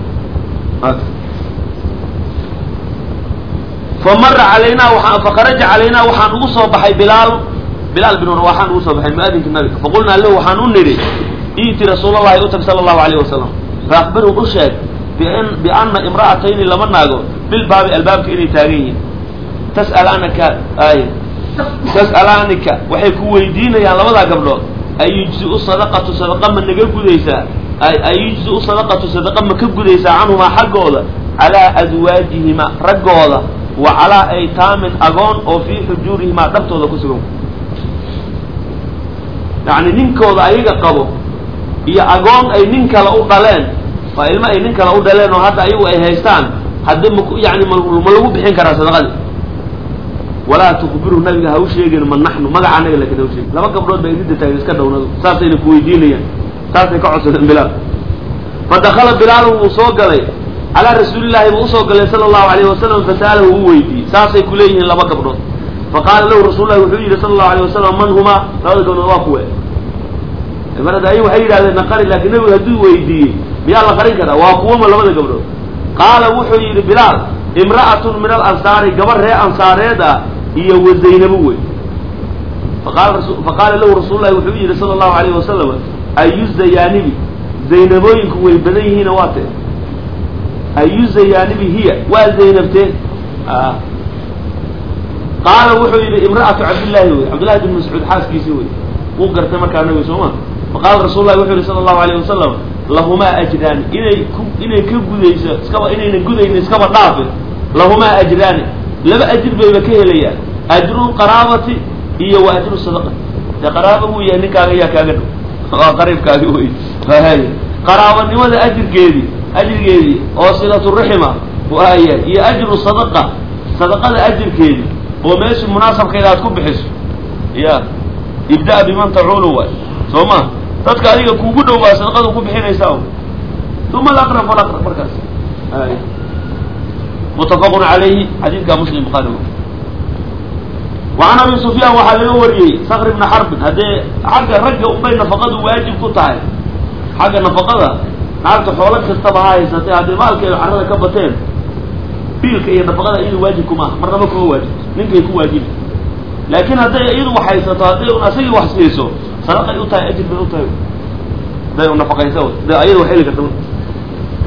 famara calaynaa waaa fakharaja calaynaa waxaan ugu soo baxay bilaal bilaal bin waxaan ugu soo baxay muadinka nabiga faqulnaa lahu waxaan u nidhi iiti rasuulallahi utag sala allahu alayh wasalam faakbiru u sheeg biana imra'atayni laba naago bilbaabi albaabka inay taagan yihiin tas'alanaka ay tas'alaanika waxay ku weydiinayaan labadaa gabdhood ayujziu sadaqatu sadaqa ma naga gudaysaa ayujziu sadaqatu sadaqa ma ka gudaysaa canhumaa xaggooda calaa aswaajihima raggooda wa calaa aytaamin agoon oo fii xujuurihimaa dhabtooda ku sugan yacni ninkooda ayaga qabo iyo agoon ay nin kale u dhaleen waa ilmo ay nin kale u dhaleen oo hadda ayagu ay haystaan haddi ma yani ma lagu bixin karaa sadaqadii walaa tukbiru nabiga ha u sheegin ma naxnu magaca anaga lakin ha u sheegin laba gabdhood ba idinta taagin iska dhownado saasayna kuweydiinayaan saasay ka codsadeen bilaal fa dakala bilaalu wuu soo galay calaa rasuulillahi buu usoo galay sala allahu alayhi wasalam fasa'alahu u weydiiyey saasay ku leeyihiin laba gabdhood faqaala lahu rasullahi wuxuu yidhi sala allahu alayh wasalam man humaa labada gabdhood waa kuwe mar hadda ay waxay yidhahdeen naqari laakiin nabigu hadduu weydiiyey miyaa la qarin karaa waa kuwama labada gabdhood qaala wuxuu yidhi bilaal imra'atun min alansaari gabar ree ansaareed ah iyo wa zaynabo wey faqaala lahu rasullahi wuxuu yidhi sala allahu alayh wasalam ayu zayaanibi zaynabooyinku way badan yihiina waa tee ayu zayaanibi hiya waa zaynabtee qaala wuxuu yidhi imra'atu cabdillaahi wey cabdillahi bin mascuud xaaskiisii wey wuu gartay markaa nabiga soo ma faqaala rasul lahi wuxuu yihi sala allahu alayh wasalam lahumaa ajraani inay ku inay ka gudayso iskaba inayna gudaynin iskaba dhaafin lahumaa ajraani laba ajir bayba ka helayaan ajru qaraabati iyo wa ajru sadaqati dee qaraaba wuu yahay ninkaaga yaa kaaga dhow waa qariibkaagi wey hay qaraabanimada ajirkeedii ajirgeedii oo silaturaxima waaya iyo ajru sadaqa sadaqada ajirkeedii oo meeshii munaasabkeeda aad ku bixiso ya ibda biman tacuulu waay soo ma dadka adiga kuugu dhow baa sadaqada ku bixinaysaa uma alaqrab falaqrab markaas mutafaqun calayhi xadiidka muslim buhaari wacan abi sufyaan waxaa laga wariyey sakr ibna xarbin haddee xagga ragga unbay nafaqadu waajib ku tahay xagga nafaqada naagta xoolo kastaba ha haysatay hadday maalkeeda carrada ka bateen biilka iyo nafaqada iyadu waajib kumaaha marnaba kuma waajibto ninkay ku waajibi laakiin hadday iyadu wax haysato hadday un asagii wax siiso sadaqay u tahay ajir bay u tahay hadday un nafaqaysa de ayada wax heli karta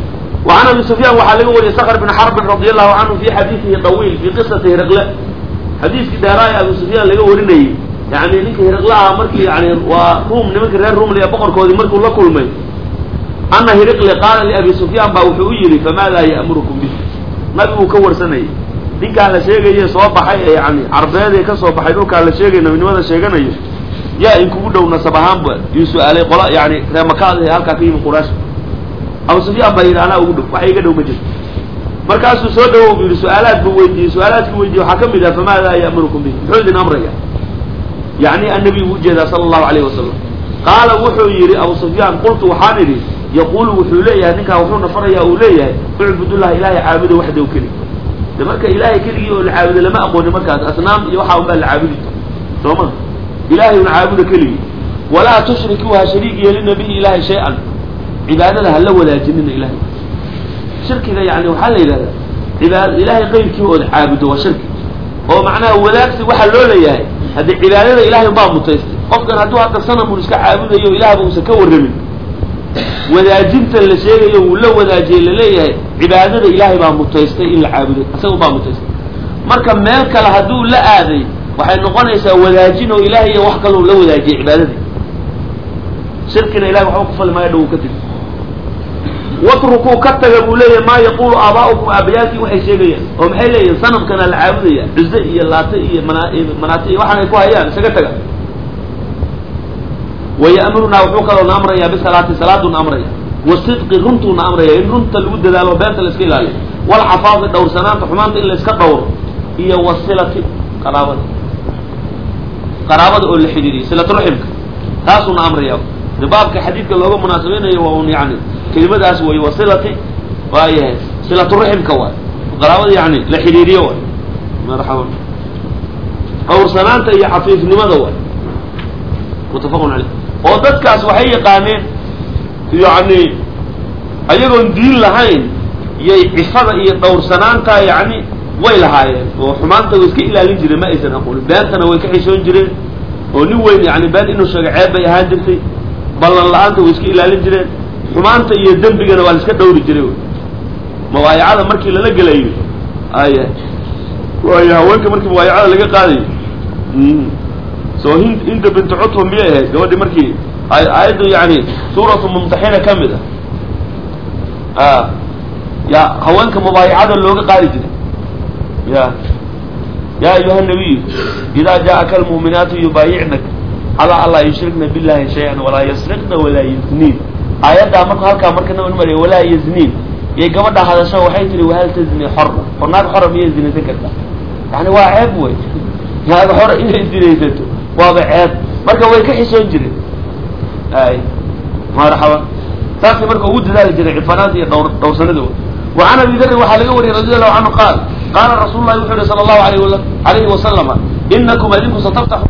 وعن أبي سفyان waxaa laga wariyay سkر بن xرب رضي الله عنه في xadيiثihi طويل في qصة هرقل xadiiskii dheeraaya abu sufyaan laga warinayay yani ninka hiriqlaha markii yani waa ruum nimanka reer rumliya boqorkoodii markuu la kulmay ana hiriqle qaala liabi sufyaan baa wuxuu u yidhi famaadaa ya'murukum bih nabiguu ka warsanayay ninkaan la sheegaye soo baxay ee yani carbeedee ka soo baxay dhulkaan la sheegay nabinimada sheeganayo yaa inkugu dhow nasab ahaanba yuu su-aalay qola yani reemakaada ee halkaa ka yimi quraash abu sufyaan baa yidhi anaa ugu dhow waxa iga dhow ma jirto markaasuu soo dhawow bu yidhi su-aalaad buu weydiiyey su-aalaadkii weydiiyey waxaa ka mid ah famaadaa ya'murukum bih muxuu idin amraya yani annabi u ujeedaa sala allahu alayhi wasalam qaala wuxuu yidhi abu sufyaan qultu waxaan idhi yaquulu wuxuu leeyahay ninkaa wuxuuna farayaa uu leeyahay ucbudullah ilaahay caabuda waxdaw kelig de marka ilaahay keligii oo la caabudo lama aqoonin markaas asnaam iyo waxaa unbaa la caabudi soo ma ilahay una caabuda keligii walaa tushrikuu ha shariik yeelina bihi ilahay shay-an cibaadada hala wadaajinina ilahay shirkiga yani waxaa la yidhahdaa cibaad ilahay qayrkii ood caabudo waa shirki oo macnaha wadaagsi waxaa loo leeyahay haddii cibaadada ilahay baa mutaystay qofkan hadduu hadda sanamun iska caabudayo ilaahba uusan ka warramin wadaajintan la sheegayo wuu la wadaajiyey laleeyahay cibaadada ilaahay baa mutaystay in la caabudo isaga baa mutaystay marka meel kale hadduu la aaday waxay noqonaysaa wadaajin oo ilahay iyo wax kaloo la wadaajiyay cibaadadii shirkina ilahay waxba ku fali maayo dhow ka tegi watrukuu ka taga buu leeyahay maa yaqulu aabaa'ukum aabayaalkii waxay sheegayaan oo maxay leeyihin sanamkana la caabudaya cuze iyo laate iyo mana manaate iyo waxaan ay ku hayaan isaga taga waya'murunaa wuxuu kaloona amrayaa bisalaati salaaduna amraya wasidqi runtuuna amraya in runta lagu dadaalo beenta la iska ilaaliyo walxafaadi dhowrsanaanta xumaanta in la iska dhowro iyo wasilati qaraabada qaraabada oo la xidhiiriyo silaturaximka taasuuna amraya de baabka xadiidka looga munaasabeynayo waa un yani kelimadaas way wasilati waayahay silaturaximka waay qaraabada yani la xidhiiriyo waay marxaban dhowrsanaanta iyo xafiifnimada waay muttafaqun caleyh oo dadkaas waxay yaqaaneen yani ayagoon diin lahayn yay cifada iyo dhowrsanaanta yani way lahaayeen oo xumaanta way iska ilaalin jireen ma aysan aqoonin beentana way ka xishoon jireen oo nin weyn yani been inuu sheego ceeb bay ahaan jirtay ballan la-aanta way iska ilaalin jireen xumaanta iyo dembigana waa la iska dhowri jiray mawaayacada markii lala gelayo aya waayo haweenka markii mawaayacada laga qaadayo so hind hinda bintu cutba miyay ahayd gabadhi markii aayaddu yani suuratu mumtaxina ka mid ah ya haweenka mubaayacada looga qaadi jiray ya ya ayuha nabiyu idaa jaءaka almu'minaatu yubaayicnak calaa an laa yushrikna billahi shay-an walaa yasriqna walaa yazniin aayaddaa marka halkaa marka nabad mariya walaa yazniin yay gabadha hadasho waxay tihi wahal tazni xor or naag xora miyay zinaysan kartaa yani waa ceeb wey naag xora inay zinaysato waaba ceeb marka way ka xisoon jireen ay marxaba taasay marka ugu dadaali jiray cifanaanta iyo dhowr dhowrsanada wa can abi darin waxaa laga wariyay radi allahu canhu qaal qaala rasuulu lahi wuxuu yihi sala allahu alayh alayhi wasalama inakum adinku sataftaxu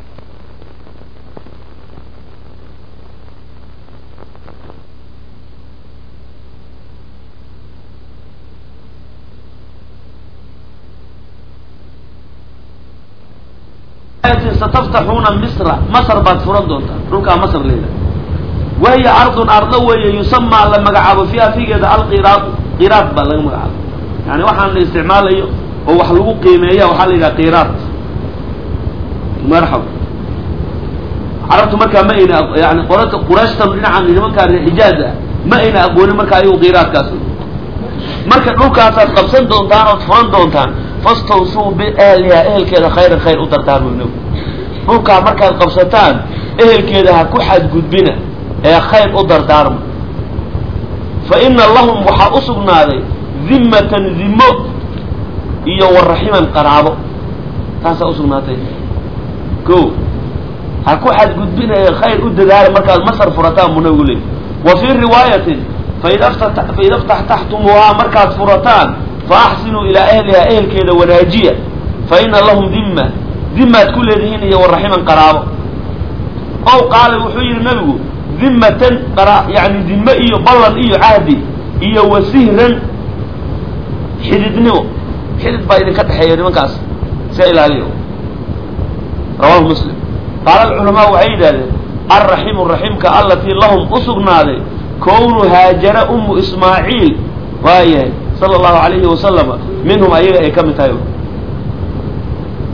sataftaxuuna misra masr baad furan doontaa dhulkaa masr leeda wahiya ardun ardo weeye yusamaa la magacaabo fiiha figeeda alqiraad qiraad baa laga magacaabo yani waxaan la isticmaalayo oo wax lagu qiimeeya waxaa la yidhaha qiraad marxaba carabtu markaa ma ayna yani qolaka qurayshtan dhinacan nimankaa reer xijaaz ah ma ayna aqoonin markaa ayagu qiraadkaas marka dhulkaasaad qabsan doontaan ood furan doontaan fastawsuu biahliha ehelkeeda khayran khayr u dartaan bu nabi dhulkaa markaad qabsataan ehelkeeda ha ku xadgudbina ee khayr u dardaarma fa ina lahum waxaa u sugnaaday dimmatan dimo iyo waraximan qaraabo taasaa usugnaatay ko ha ku xadgudbina ee khayr u dadaala markaad masar furataan buu nabigu leeyay wa fii riwaayatin faida faida ftaxtaxtumuuhaa markaad furataan faaxsinuu ilaa ahlihaa ehelkeeda wanaajiya fa ina lahum dimma dimaad ku leedihiin iyo waraximan qaraabo ow qaala wuxuu yidhi nabigu dimmatan qara yani dime iyo ballan iyo cahdi iyo wasihran xididnimo xidid baa idinka dhexeeya nimankaas iska ilaaliyo rawahu muslim qaala alculamaa waxay yidhahdeen alraximu raximka alatii lahum u sugnaaday kownu haajara umu ismaaciil waayahay sala allahu alayhi wasalama minhum ayaga ay ka mid tahay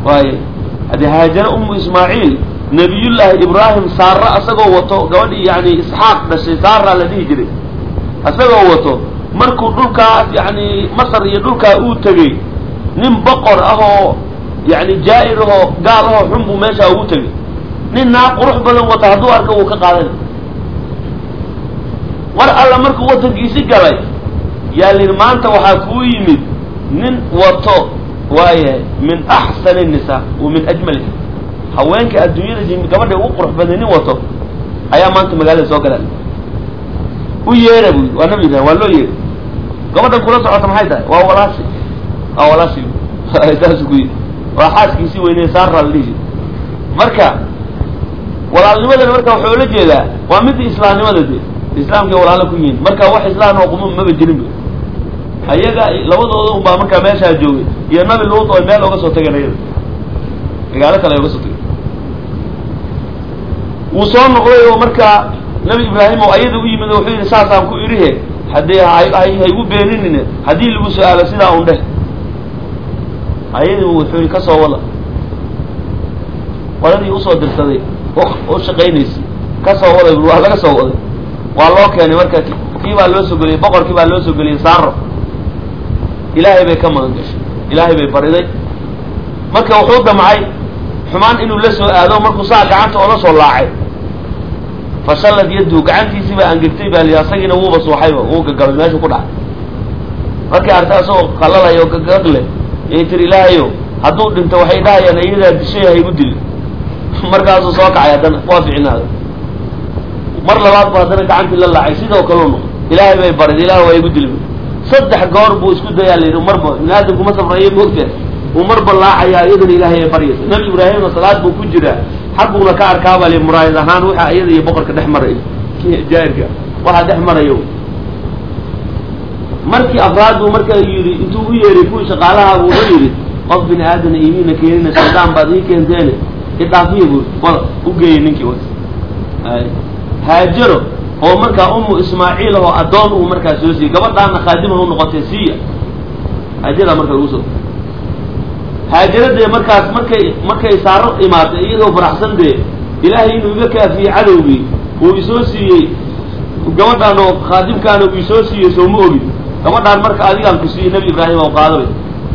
waay haddii haajare umu ismaaciil nabiyullaahi ibraahim saara asagoo wato gabadhii yani isxaaq dhashay saara la dhihi jiray asagoo wato markuu dhulkaas yani masar iyo dhulkaa uu tegey nin boqor ah oo yani jaa-ir ahoo gaal ahoo xun buu meeshaa ugu tegey nin naa qurux badan wata hadduu arka wuu ka qaadan mar alla markuu watankiisi galay yaa lihi maanta waxaa kuu yimid nin wato waayahay min axsani nisaa wa min ajmaliha haweenka adduunyada jimi gabadha ugu qurux baday nin wato ayaa maanta magaalada soo gala u yeera bu waa nabi ibrahim waa loo yeeray gabadhan kula socota maxay tahay waa walaashi waa walaashi saas ku yidhi waa xaaskiisii weynee saara la dhihi marka walaalnimadana marka waxaa ula jeedaa waa midda islaamnimada de islaamkay walaalo ku yihiin marka wax islaam oo quma maba jirin ba ayaga labadooda un baa markaa meeshaa joogay iyo nabi luut oo meel oga soo tageen ayada magaalo kale ay oga soo tageen wuu soo noqday oo markaa nabi ibraahim oo ayada u yimid oo wuxuu yidhi saasaan ku idhihe haddii haygu beeninine haddii lagu su-aalo sidaa un dheh ayadii wuxuu yidhi ka soo wada qoladii usoo dirsaday u shaqaynaysay ka soo waday waa laga soo waday waa loo keenay marka kii baa loo soo geliyey boqorkii baa loo soo geliyey saaro ilaahay bay ka magan gashay ilaahay bay bariday marka wuxuu damcay xumaan inuu la soo aado markuu saa gacanta oola soo laacay fashallad yaddu gacantiisii baa angegtay baa lihi asagiina wuuba suuxayba wuu gagabay meeshuu ku dhacay markii arta asagoo qalalay oo gagag leh yay tiri ilaahayo hadduu dhinto waxay dhahayaan iyadaa dishay haygu dili markaasuu soo kacay haddana waa ficnaaday mar labaad bu haddana gacantii la laacay sidoo kaleu noqo ilaahay bay barid ilaah waa igu dili saddex goor buu isku dayaa la yidhi marba bini aadamkuma safrayo moogtaa uu marba laacayaa iyadana ilaahay ay baryaysa nabi ibraahimna salaad buu ku jiraa xagguuna ka arkaabaa li muraayad ahaan waxa iyada iyo boqorka dhex marayo jaairka waxaa dhex marayo markii afraad buu marka yidhi intuu u yeeray kuwii shaqaalaha buu wuxuu yidhi qof bini aadana imiina keenina shaydaan baad ii keenteene idhaafiya buu wada u geeyay ninkii wa haajaro oo markaa umu ismaaciil oo addoon uu markaa soo siiyey gabadhaana khaadimaha u noqotay siiya haajaraa marka lagu soo haajara dee markaas markay markay saaro imaatay iyadoo faraxsan dee ilaahay inuu iga kaafiyey cadowgii uu isoo siiyey gabadhaan oo khaadimkaana uu isoo siiyey soo ma ogin gabadhaan marka adigaan ku siiyey nebi ibraahim oo qaadabay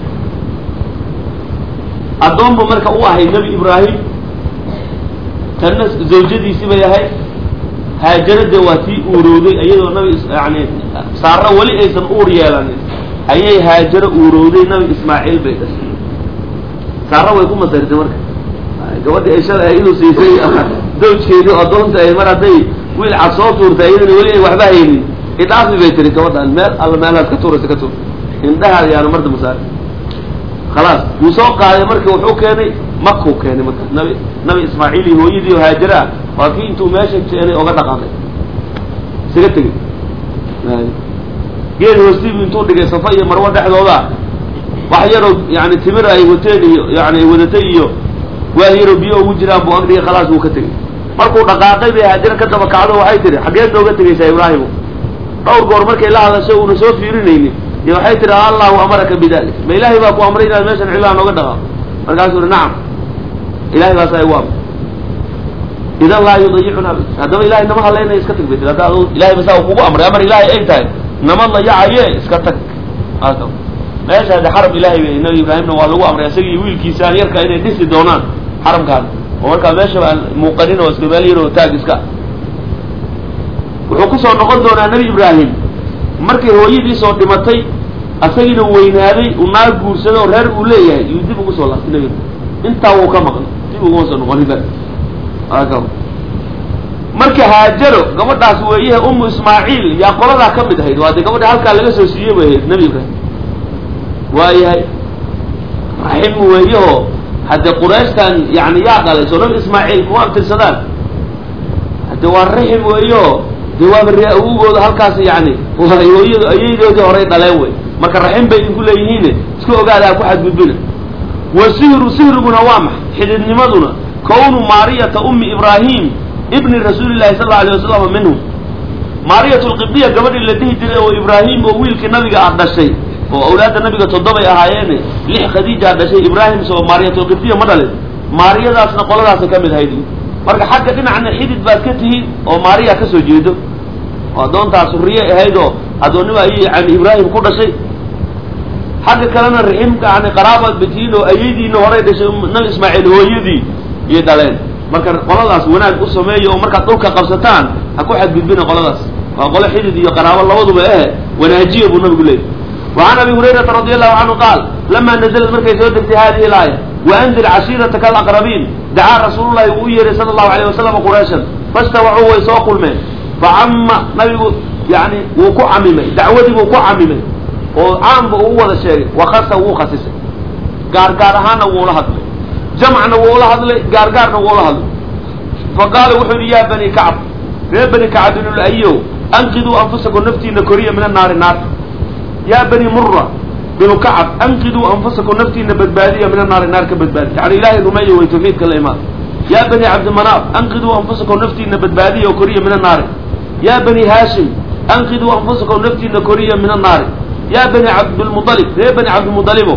addoon bu marka u ahay nebi ibraahim tanna zawjadiisi bay ahayd haajara dee waa tii uurowday iyadoo nabi yani saaro weli aysan uur yeelanin ayay haajaro uurowday nabi ismaaciil bay dhashay saaro way ku masartay marka gabadhii ay shalay inuu siisay zawjkeedii addoonta ay mar hadday wiil cad soo tuurtay iyadana weli ay waxba haynin idhaafi bay tiri gabadhaan meel alla meelaad ka tuuraysa ka tuur indhahaada yaanu mar damba saar khalaas wuu soo qaaday marka wuxuu keenay makuu keenay marka nabi nabi ismaaciil iyo hooyadii oo haajara ah waa kii intuu meesha keenay oga dhaqaaqay isaga tegey geed hoostiibu intuu dhigay safa iyo marwo dhexdooda wax yaroo yani timir ay wateen iyo yani ay wadatay iyo waal yaroo biyo ugu jiraan buu agdhigay khalaas wuu ka tegey markuu dhaqaaqay bay haajara ka daba kacdo waxay tihi xaggeed nooga tegaysaa ibraahimu dhowr goor markay la hadasho uuna soo fiirinaynin iyo waxay tihi allahu amaraka bidalik ma ilaahay baa ku amray inaad meeshan cilaha nooga dhaqaaqo markaasuu ihi nacam ilahay baasaa igu amray idan laa yudayicuna haddaba ilahay nama hadlaynaya iska tag bay tii hadda adu ilahay basaa u kugu amray amar ilaahay ay tahay nama dayacaye iska tag meesha hadde xaram ilahay bay nabi ibraahimna waa lagu amray isaga iyo wiilkiisaan yarka inay dhisi doonaan xaramkaan oo markaa meeshaba aan muuqanin oo iska meel yar oo taag iska wuxuu kusoo noqon doonaa nebi ibraahim markay hooyadiisoo dhimatay asagiina weynaaday uu naag guursaday oo reer uu leeyahay iyuu dib ugu soo laabtay nebi intaa wuu ka maqlay dib uguma soo noqoniba marka haajaro gabadhaas weeyahe umu ismaaciil yaa qoladaa ka mid ahayd waa dee gabadha halkaa laga soo siiyey bay ahayd nebi ibraahim waayahay raxim weeyaho hadde qurayshtan yani yaa dhalay soo nabi ismaaciil kuma abtirsadaan hadde waa raxim weeyaho de waaba ree awogooda halkaas yani hooyadu ayaydoodii horay dhaleen wey marka raxim bay idinku leeyihiine iska ogaada ha ku xadgudbina wa sihru sihriguna waa maxay xididnimaduna kownu maariyata ummi ibraahim ibni rasuuli llahi sal allau alay wasalam minhum maariyat lqibdiya gabadhii la dhihi jiray oo ibraahim oo wiilkii nabiga ah dhashay oo awlaadda nabiga toddobay ahaayeene lix khadiijaa dhashay ibraahim isagoo maariyatulqibtiya ma dhalin maariyadaasna qoladaasa ka mid ahayd marka xagga dhinacna xidid baad ka tihiin oo maariya ka soo jeedo oo addoontaas huriye ahayd oo addoonnima ayay yani ibraahim ku dhashay xagga kalena riximka yani qaraabaad batiin oo ayadiina horay dhashay nabi ismaaciil hooyadii iyay dhaleen marka qoladaas wanaag u sameeya oo markaad dhulka qabsataan ha ku xadgudbina qoladaas waa qolo xidid iyo qaraabo labaduba eh wanaajiya buu nabigu leeyay وعn abi هurayrata radي الlahu canhu qaal lama nazlad markay soo degtay hadihi اlaaya waandir cashiirataka alaqrabiin dacaa rasuul lahi uu u yeeray sala الlahu عalيه wasalam qurayshan fastawacuu way soo kulmeen facama nabigu yani wuu ku camimay dacwadii buu ku camimay oo caamba uu wada sheegay wakasa wuu khasisay gaar gaar ahaanna wuula hadlay jamcna wuula hadlay gaar gaarna wuula hadlay faqaala wuxuu yihi ya bani kacb reer bani kacb binulayo anqiduu anfusakum naftiina koriya min annaari naarta ya bani mura binu kacab anqiduu anfusakum naftiina badbaadiya min annaari naar ka badbaadiya yani ilahay rumeeya way tawxiidka la imaan ya bani cabdimanaaf anqiduu anfusakum naftiina badbaadiya oo koriya min annaari ya bani haashim anqiduu anfusakum naftiina koriya min annaari ya bani cabdilmualib reer bani cabdilmualibo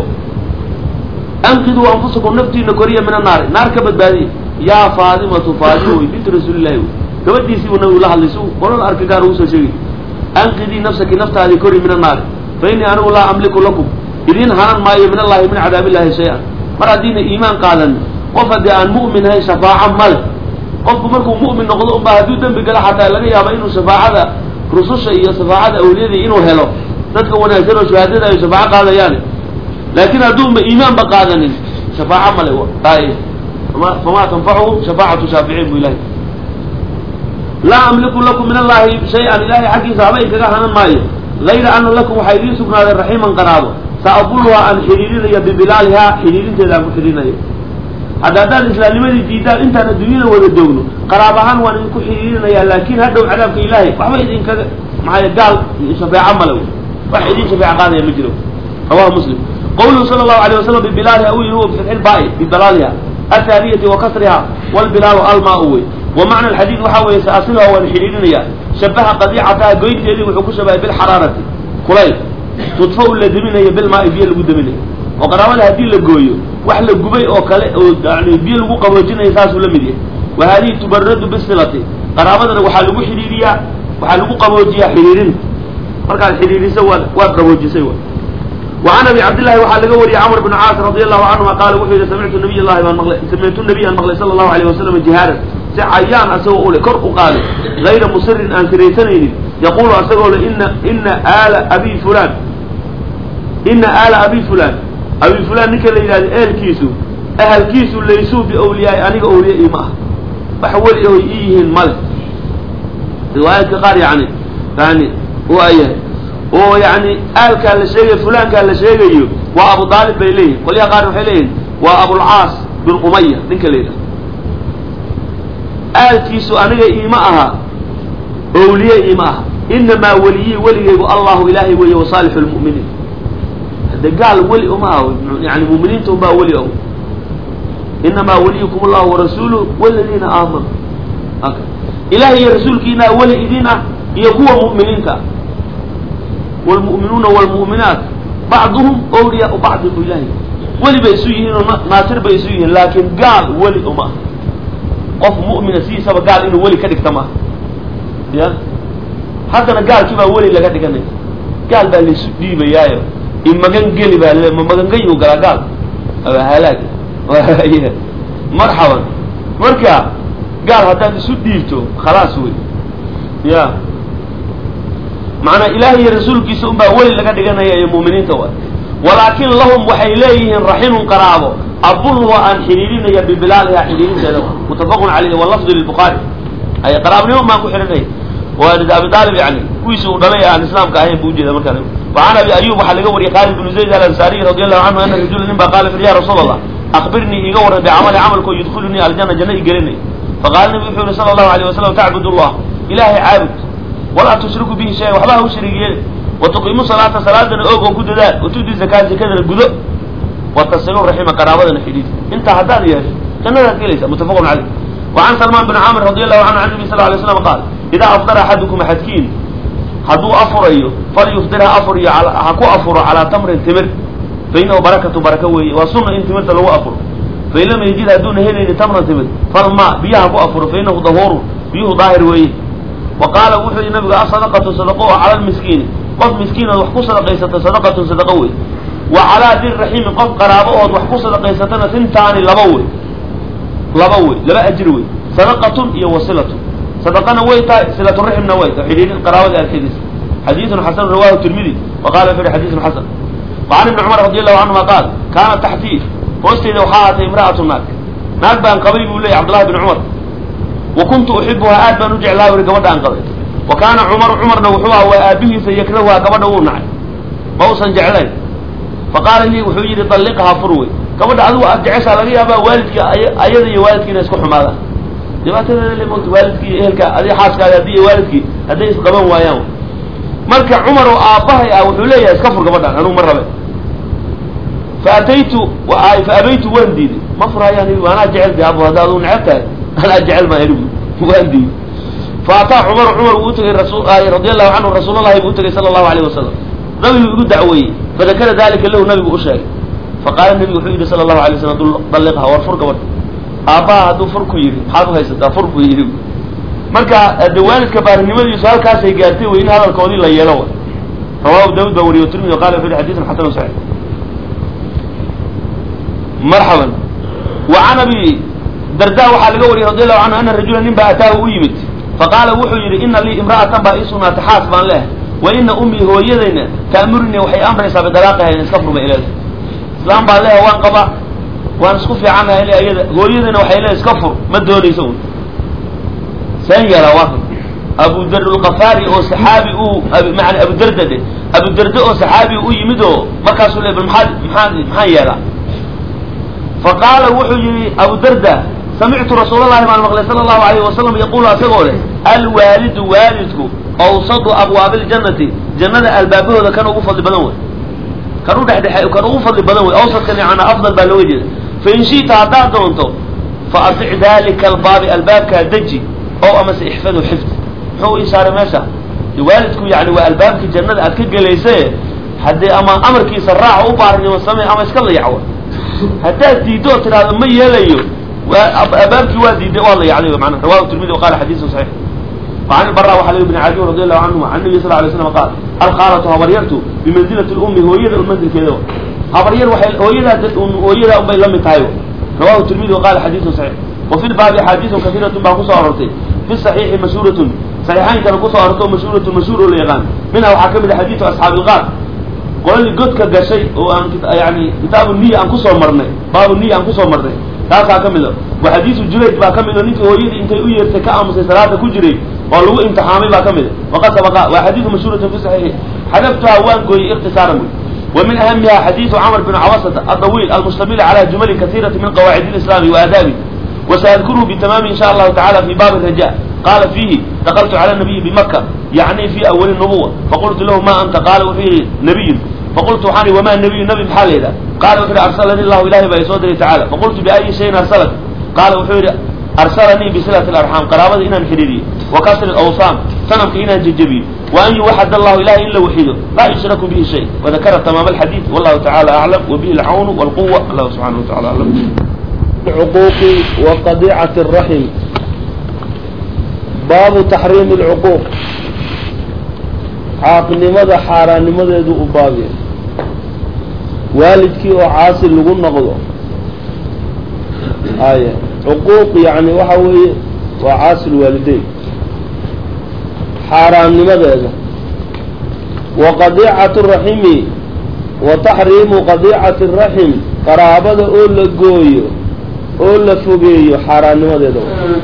anqiduu anfusakum naftiina koriya min annaari naar ka badbaadiya yaa faadimatu faadima wey bintu rasuulillahi wey gabadhiisii buu nabigu la hadlay si qolada arka gaar ugu soo sheegay anqidii nafsaki naftaadii kori min annaari fa innii anigu laa amliku lakum idiin hanan maayo min allahi min cadaab illahi shay-an mar haddiina iimaan qaadanin qof haddii aan mu'min ahayn shafaaco male qofku markuu mu'min noqdo unbaa hadduu dembi gala xataa laga yaaba inuu shafaacada rususha iyo shafaacada awliyadii inuu helo dadka wanaagsan oo shahaadada ay shafaaco qaadayaan laakiin hadduunba iimaanba qaadanin shafaaco male taay famaa tanfacuhu shafaacatu shaaficiin bu ilahay laa amliku lakum min allahi shay-an ilahay xaggiisa haba inkaga hanan maayo gayra ana lakum waxaa idiin sugnaaday raximan qaraabo saabuluhaa aan xidhiirinaya bibilaalihaa xidhiirinteeda aan ku xidhiirinayo hadda haddaan islaamnimadii diidaan intaan adduunyada wada joogno qaraab ahaan waan idinku xidhiirinaya laakin hadhow cadaabka ilaahay waxba idinkaga maxay gaal shafeeco male wax idin shafeeco qaadaya ma jiro rawahu muslim qawluhu sala allahu alayh wasalam bibilaaliha u yihi bifitxi lbaai bibalaaliha athaaniyati wa kasriha walbilaalu almaa wey wa macna alxadiid waxaa weeye saasiluha waan xidhiirinaya shabaha qadiicataha goynteedii wuxuu ku shabahay bilxaraarati kulayl tudfa la deminayo bilmaai biyo lagu deminayo oo qaraabada haddii la gooyo wax la gubay oo kale oo yani biyo lagu qaboojinayo saasuu la mid yahay wa hadihi tubaradu bisilati qaraabadana waxaa lagu xidhiiriyaa waxaa lagu qaboojiyaa xidhiirinta markaad xidhiiriso waad waad qaboojisay wa وعn abi cabdillahi waxaa laga wariyey cmr bn caas radi allahu canهuma qaala wuxuu yihi samictu nabiy llahi baan maqlay samictu nabiyan maqlay sala allahu alayh wasalam jihaaran si cayaan asagoo ule kor u qaaday gayra musirin aan siraysanaynin yaqulu asagoo le ina ina aala abi fulan ina aala abi fulan abi fulan ninka la yidhahdo ehelkiisu ahalkiisu laysuu biawliyaai aniga awliya ima ah wax weli oy ii yihiin male riwaayaadka qaar yani yani waayahay oo yani aalkaa la sheegayo fulankaa la sheegayo waa abu aalib bay leeyihin qolyaha qaar waxay leeyihin waa abulcaas bin umaya ninka la yidhahdo aalkiisu aniga iima aha awliye iima aha inamaa weliyii weligaygu allahu ilaahay weeye wasaalixu lmu'miniin hadde gaal weli uma aha yani muminiinta unbaa weli o inamaa weliyukum allahu warasuuluh waladiina aamanu ilahay iyo rasuulkiinaa weli idin ah iyo kuwa mu'miniinta ah wlmu'minuuna wlmu'minaat bacduhum awliyaau bacdin bu ilahay weli bay isu yihiin oo naasir bay isu yihiin laakiin gaal weli uma aha qof mu'mina sidiisaba gaal inuu weli ka dhigta maaha ya haddana gaalkii baa weli laga dhiganaya gaal baa laisu dhiibayaayo imagan geli baa le ma magangayu galaa gaal halaag marxaban marka gaal haddaad isu dhiibto khalaas wey ya macnaa ilaahay iyo rasuulkiisa unbaa weli laga dhiganaya iyo mu'miniinta wa walaakin lahum waxay leeyihiin raximun qaraabo abulhu aan xidhiirinaya bibilaaliha xidhiirinteeda mutafaqun caleyh walafdu lilbukhaari ay qaraabnimo maan ku xidhinaya waa abi aalib yani kuwiisi uu dhalay aan islaamka ahayn bu ujeeda markaa wacan abi ayub waxaa laga wariyay khaalid bnu zayd alansaariy radi allahu canhu ana rajula nin baa qaala fir ya rasuul allah akbirnii iiga warran bicamali camalkoo yudkhilunii aljana janna i gelinay faqaala nabi wuxuu yihi sala allahu alayh wasalam tacbud allah ilaahay caabud walaa tushriku bihi shaya waxba ha u shariig yeeli watuqiimu salaata salaadana oog oo ku dadaal watudi zakaa zakadana gudo watasilu raxima qaraabadana xidhiid intaa haddaad yeesho jannadaad gelaysa mutafaqun caleyh wacan salmaan bin camr radi allahu canhu can nabi sal lay slam qaal idaa afdara axadukum axadkiin hadduu afurayo falyufdir ha afuriyo ha ku afuro calaa tamrin timir fa inahu barakatu baraka weeye waa sunna in timirta lagu afuro fain lam yajid hadduuna helayni tamran timir falma biyaha ku afuro fa inahu dahuurun biyuhu daahir weeye wa qaala wuxuu yihi nabigu asadaqatu sadaqo oo cala lmiskiini qof miskiinood wax ku sadaqaysata sadaqatun sadaqo wey wa calaa dirraxiimi qof qaraabo ood wax ku sadaqaysatana sintaani laba wey laba wey laba ajir wey sadaqatun iyo wasilatun sadaqana way tahay silaturaximna way tahay xidhiidhin qaraabada arkeediisa xadiidun xasan rawahu tirmidi wa qala wuxu yihi xadiidun xasan wa can ibni cumar radi allahu canhuma qaal kaana taxtii hoosteyda waxaa ahaatay imra'atu naag naag baan qabay buu leeyay cabdullahi bn cumar wa kuntu uxibuhaa aad baan u jeclaa uri gabadha aan qabay wa kaana cumaru cumarna wuxuu aha waa aabihiisa yakrahuhaa gabadha wuu nacay ma usan jeclayn fa qaala lii wuxuu yidhi dalliqhaa fur wey gabadha adigu aad jeceshaa laga yaabaa waalidka ayada iyo waalidkii inay isku xumaadaan dhibaatadeeda le mota waalidkii iyo ehelka adi xaaskaada haddii iyo waalidkii hadday isqaban waayaan marka cumar oo aabbahay ah wuxuu leeyahay iska fur gabadhaan anugu ma rabe fa ataytu fa abaytu waan diiday ma furayaan anaa jecel de abu hadda aduu neceb tahay anaa jecel maa anigu waan diiday fa ataa cumar cumar wuu utagay rasul radi allahu canhu rasuulallahi buu utagay sala allahu alayh wasalam nabigu igu dacweeyey fadakara dalika lahu nabigu u sheegay faqaala nabigu wuxuu yidhi sala allahu alay waslam dalliqha war fur gabadha aabbaha hadduu fur ku yidhi maxaad uhaysataa fur buu yidhi marka de waalidka baarinimadiisu halkaasay gaartay wey in hadalkoodii la yeelo wa rawahu daawud baa wariyo tirmidi o qala wuxu yhi xadidun xasanu saxiix marxaban wa can abi darda waxaa laga wariyey radi allahu canhu ana rajula nin baa ataahu u yimid faqaala wuxuu yidhi ina lii imra'atan baa ii sugnaatay xaas baan leehay wa ina ummii hooyadayna ta'murinii waxay amraysaa bidalaaqiha in iska furma ileeda islaam baa leehay waan qabaa waan isku fiicannaha ile ayada hooyadayna waxay leehay iska fur ma doonaysa un saan yeelaa waa abudar lkafaari oo saxaabi uu maana abudarda de abudarda oo saxaabi u yimid oo markaasuu le bal maxaad maxaa maxaan yeelaa fa qaala wuxuu yihi abudarda samictu rasuulallahi baan maqlay sala allahu alayh wasalam yaqulu asagoo leh alwaalidu waalidku awsadu abwaabi ljannati jannada albaabahooda kan ugu fadli badan wey kan u dhexdhexe kan ugu fadli badan wey awsadkan yaana afdal baa looga jeeda fain shi'ta haddaad doonto fa atic dalika albaabi albaabkaa deji oo amase ixfadu xifd muxuu ishaaray meesha waalidku yani waa albaabkii jannada aad ka gelayse haddee ama amarkiisa raaca u baarinimo samey ama iska layacwa haddaad diiddo oo tidhaahdo ma yeelayo albaabkii waa diiday waa layacday mana rawahu tirmidi wa qala xadiisun saxiix وعن البراء وحلي بن عدي رضي الله عنهما عن النبي صلى الله عليه وسلم قال الخالة هبريرته بمنزلة الأم هو يدا المنزل كذا هبرير وحي هو يدا هو يدا أم لم تايو رواه الترمذي وقال حديث صحيح وفي الباب أحاديث كثيرة باقوس أرتي في الصحيح مشهورة صحيحين كانوا قصة أرتو مشهورة مشهور اليغان منها وحكم حديث أصحاب الغار قال لي قد كجشي وأن يعني كتاب النية أن قصة مرني باب النية أن قصة مرني taasaa ka mida wa xadiisu jurayd baa ka mid oo ninkii hooyadii intay u yeertay ka aamusay salaada ku jiray oo lagu imtixaamay baa ka mida waqad sabaqa waa xadiidu mashhuuratun fi saxiixi xadaftuha waan gooyey ikhtisaaran buy wa min ahamiha xadiidu camr bin cawasata adawiil almustamil cala jumalin kasiirati min qawaacid lislaami wa aadaabi وسأذكره بتمام إن شاء الله تعالى في باب الرجاء قال فيه دخلت على النبي بمكة يعني في أول النبوة فقلت له ما أنت قال وفيه نبي فقلت حاني وما النبي النبي بحال إذا قال وحيد أرسلني الله إلهي بيسودري تعالى فقلت بأي شيء أرسلك قال وحيد أرسلني بصلة الأرحام قرابة إنا حريري وكسر الأوصام سنمك إنا ججبي وأن يوحد الله إلهي إلا وحيده لا يشرك به شيء وذكر تمام الحديث والله تعالى أعلم وبه العون والقوة الله سبحانه وتعالى أعلم العقوق وقضيعة الرحم باب تحريم العقوق caaqnimada xaaraannimadeedu u baabya waalidkii oo caasi lagu noqdo aya cuquuq yani waxa weeye waa caasi lwaalideyn xaaraannimadeeda wa qadiicatu raximi wa taxriimu qadiicati raxim qaraabada oo la gooyo oo la fogeeyo xaaraannimadeeda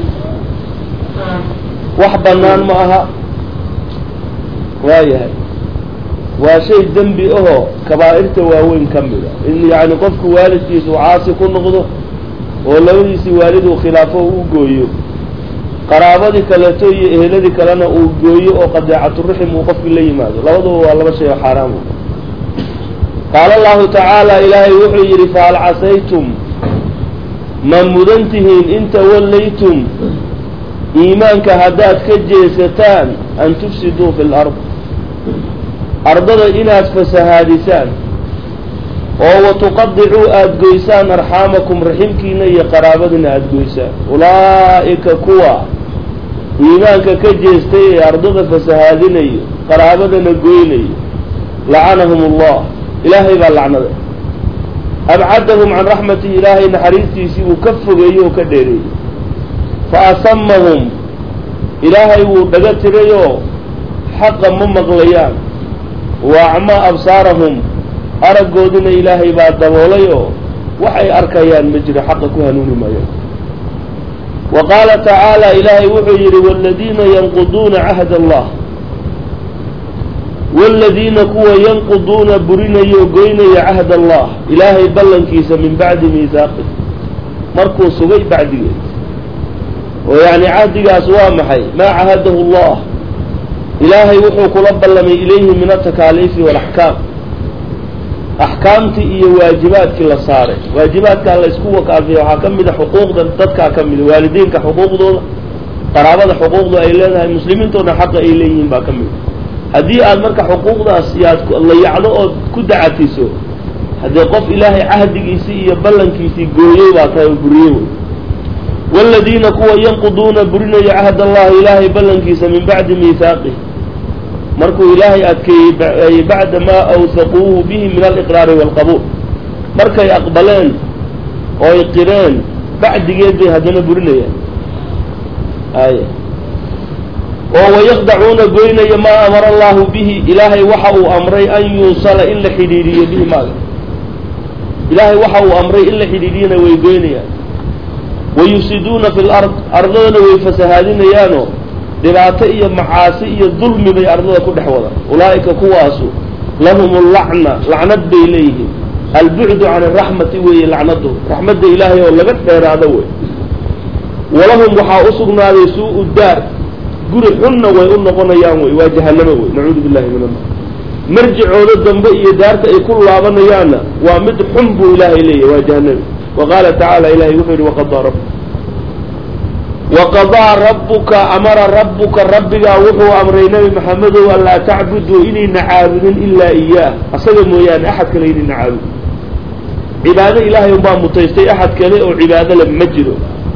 wax bannaan ma aha waayahay waa shay dembi ahoo kabaa'irta waaweyn ka mid a in yacni qofku waalidkiisa uu caasi ku noqdo oo labadiisii waalid uu khilaafo u gooyo qaraabadii kaleeto iyo eheladii kalena uu gooyo oo qadeecaturaxim uu qofkii la yimaado labaduba waa laba shay oo xaaraam qaala allahu tacaala ilaahay wuxuu yidhi fahal casaytum ma mudan tihiin in tawallaytum iimaanka haddaad ka jeesataan an tufsiduu fi lard ardada inaad fasahaadisaan oo watuqadicuu aada goysaan arxaamakum raximkiina iyo qaraabadina aada goysaan ulaa'ika kuwa iimaanka ka jeestay ee ardada fasahaadinayo qaraabadana goynayo lacanahum allah ilaahay baa lacnaday abcadahum can raxmatihi ilaahay naxariistiisii uu ka fogeeyey oo ka dheereeyey fa asamahum ilaahay wuu dhaga tirayoo xaqa ma maqlayaan wa acmaa absaarahum araggoodina ilaahay baa daboolay oo waxay arkayaan ma jiro xaqa ku hanuuni maayaan wa qaala tacaala ilaahay wuxuu yidhi waaladiina yanquduuna cahd allah waaladiina kuwa yanquduuna burinaya oo goynaya cahd allah ilaahay ballankiisa min bacdi miihaaqih markuu sugay bacdigeed oo yacni cahdigaas waa maxay maa cahadahu allah ilaahay wuxuu kula ballamay ilayhi min atakaaliifi waalaxkaam axkaamtii iyo waajibaadkii la saaray waajibaadkaa la isku wakaafiya waxaa ka mid a xuquuqda dadkaa ka mida waalidiinka xuquuqdooda qaraabada xuquuqda ay leedahay muslimiintoodna xaqa ay leeyihiin baa ka mid haddii aad marka xuquuqdaas yaad layacdo ood ku dacatiso haddee qof ilaahay cahdigiisii iyo ballankiisii gooyey baa tahay oo buriyey wey waaladiina kuwa yanquduuna burinaya cahd allahi ilaahay ballankiisa min bacdi miihaaqih markuu ilaahay adkeeyey bacda maa awhaquuhu bihi min aliqraari waalqabuul markay aqbaleen ooy qireen bacdigeed bay haddana burinayaan ay oo wayaqdacuuna goynaya maa amara allahu bihi ilaahay waxa uu amray an yuusala in la xidhiidhiyo bihi maaga ilaahay waxa uu amray in la xidhiidhiyana way goynayaan wayufsiduuna fi lard ardadana way fasahaadinayaanoo dhibaato iyo macaasi iyo dulmi bay ardada ku dhex wada ulaa'ika kuwaasu lahum lacna lacnad bay leeyihiin albucdu can araxmati weeye lacnadu raxmadda ilaahay oo laga dheeraado wey walahum waxaa u sugnaaday suu-u daar guri xunna way u noqonayaan wey waa jahanamo wey nacuudu billahi min annar marjicooda dambe iyo daarta ay ku laabanayaanna waa mid xun buu ilaahay leeyahy waa jahanami wa qaala tacaala ilahay wuxuu yihi waqadaa rabb waqadaa rabbuka amara rabbuka rabbigaa wuxuu amray nebi maxamedow an laa tacbuduu inayna caabudin ilaa iyaah asaga mooyaane axad kale inayna caabudin cibaado ilaahay unbaa mutaystay axad kale oo cibaado le ma jiro